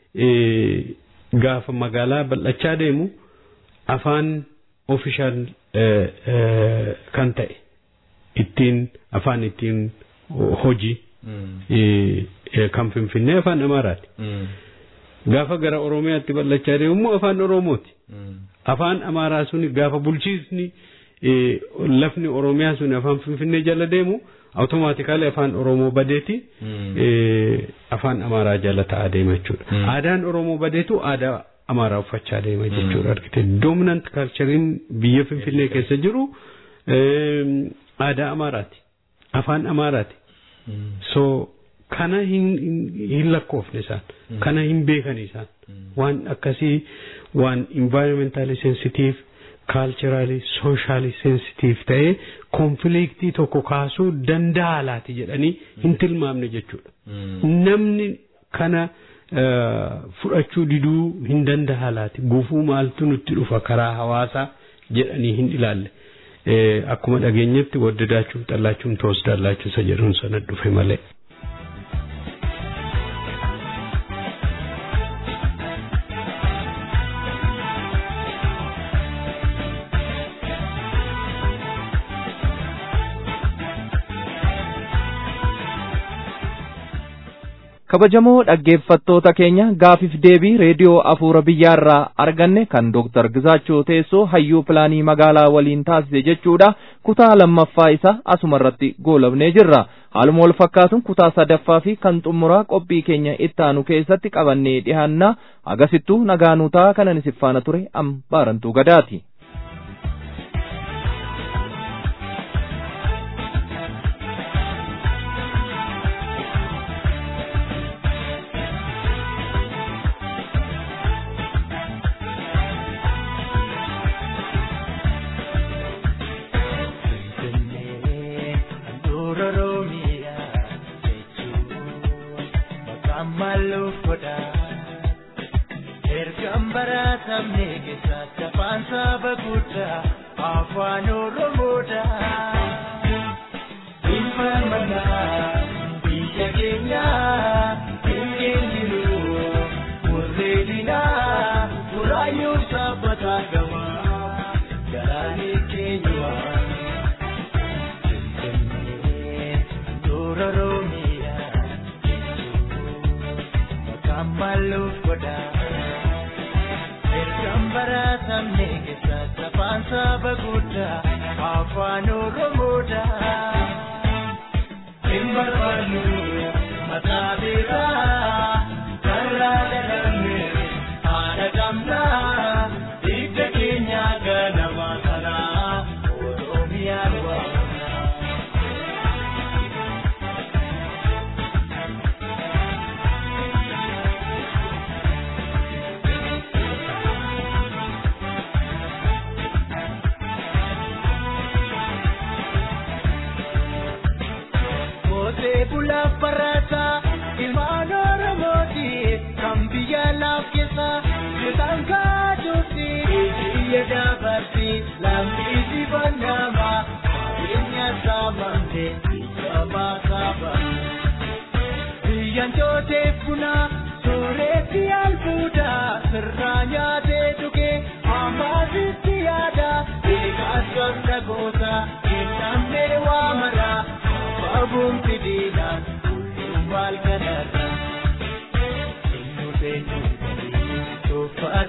gaafa magaalaa bal'achaa deemu afaan ofishaal kan ta'e ittiin afaan ittiin hojii kan finfinnee afaan Amaaraati. Gaafa gara Oromiyaatti bal'achaa deemu immoo afaan Oromooti. Afaan Amaaraa suni gaafa bulchiisni lafni Oromiyaa suni afaan Finfinnee jala deemu awutomaatikaalii afaan Oromoo badeeti afaan Amaaraa jala ta'aa deema jechuudha. Aadaan Oromoo badeetu aadaa Amaaraa uffachaa deema jechuudha argite. Dominant kalchariin biyya Finfinnee keessa jiru aadaa Amaaraati. Afaan Amaaraati. So kana hin lakkoofne isaan. Kana hin beekan isaan. Waan akkasii waan environmentally sensitive kaalchiraali sooshaali sensitiif ta'ee konfiliiktii tokko kaasuu danda'a laati jedhanii hin tilmaamne jechuudha. Namni kana fudhachuu diduu hin danda'a laati gufuu maaltu nutti dhufa karaa hawaasaa jedhanii hin ilaalle. Akkuma dhageenyetti waddadaachuuf xallaachuun toos daallachuu isa jedhuun sana dhufe malee. kabajamoo dhaggeeffattoota keenya gaafiif deebii reediyoo afuura biyyaarraa arganne kan dooktar Gizaachoo teessoo hayyuu pilaanii magaalaa waliin taasise jechuudha kutaa lammaffaa isaa asuma irratti goolabnee jirra haaluma wal fakkaatuun kutaa sadaffaa fi kan xumuraa qophii keenya ittaanu keessatti qabannee dhihaannaa agasittuu nagaanuu ta'a kanan isif faana ture am baarantuu gadaati.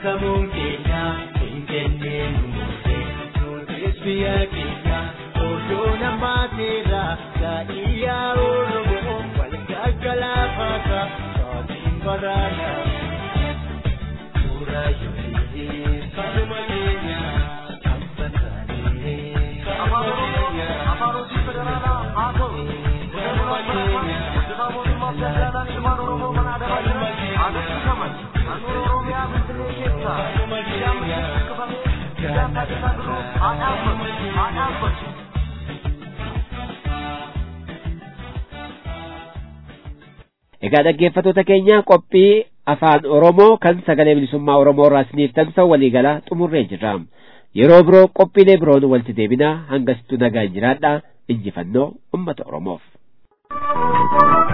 samuun keenya hin kenneen murtee nutis biyya keenya odoo namaateera gaa'iyyaa oromoo wal gaggalaafata saatiin baraana suura yookiin kanuma keenya abbatanii kanuma keenya afaan hojii federaalaa haa ta'u kanuma keenya mootummaa federaalaa ilmaan oromoo mana adabaadha haa kaman naannoo oromiyaa finfinnee keessa kanuma keenya siyaasa isaa duruu haa dhaabbatu haa dhaabbatu. Egaa dhaggeeffattoota keenya qophii afaan Oromoo kan sagalee bilisummaa Oromoo irraa isiniif tamsa'u waliigalaa xumurree jirra. Yeroo biroo qophiilee biroon walitti deebinaa hangasittuu nagaan jiraadhaa injifannoo uummata Oromoof.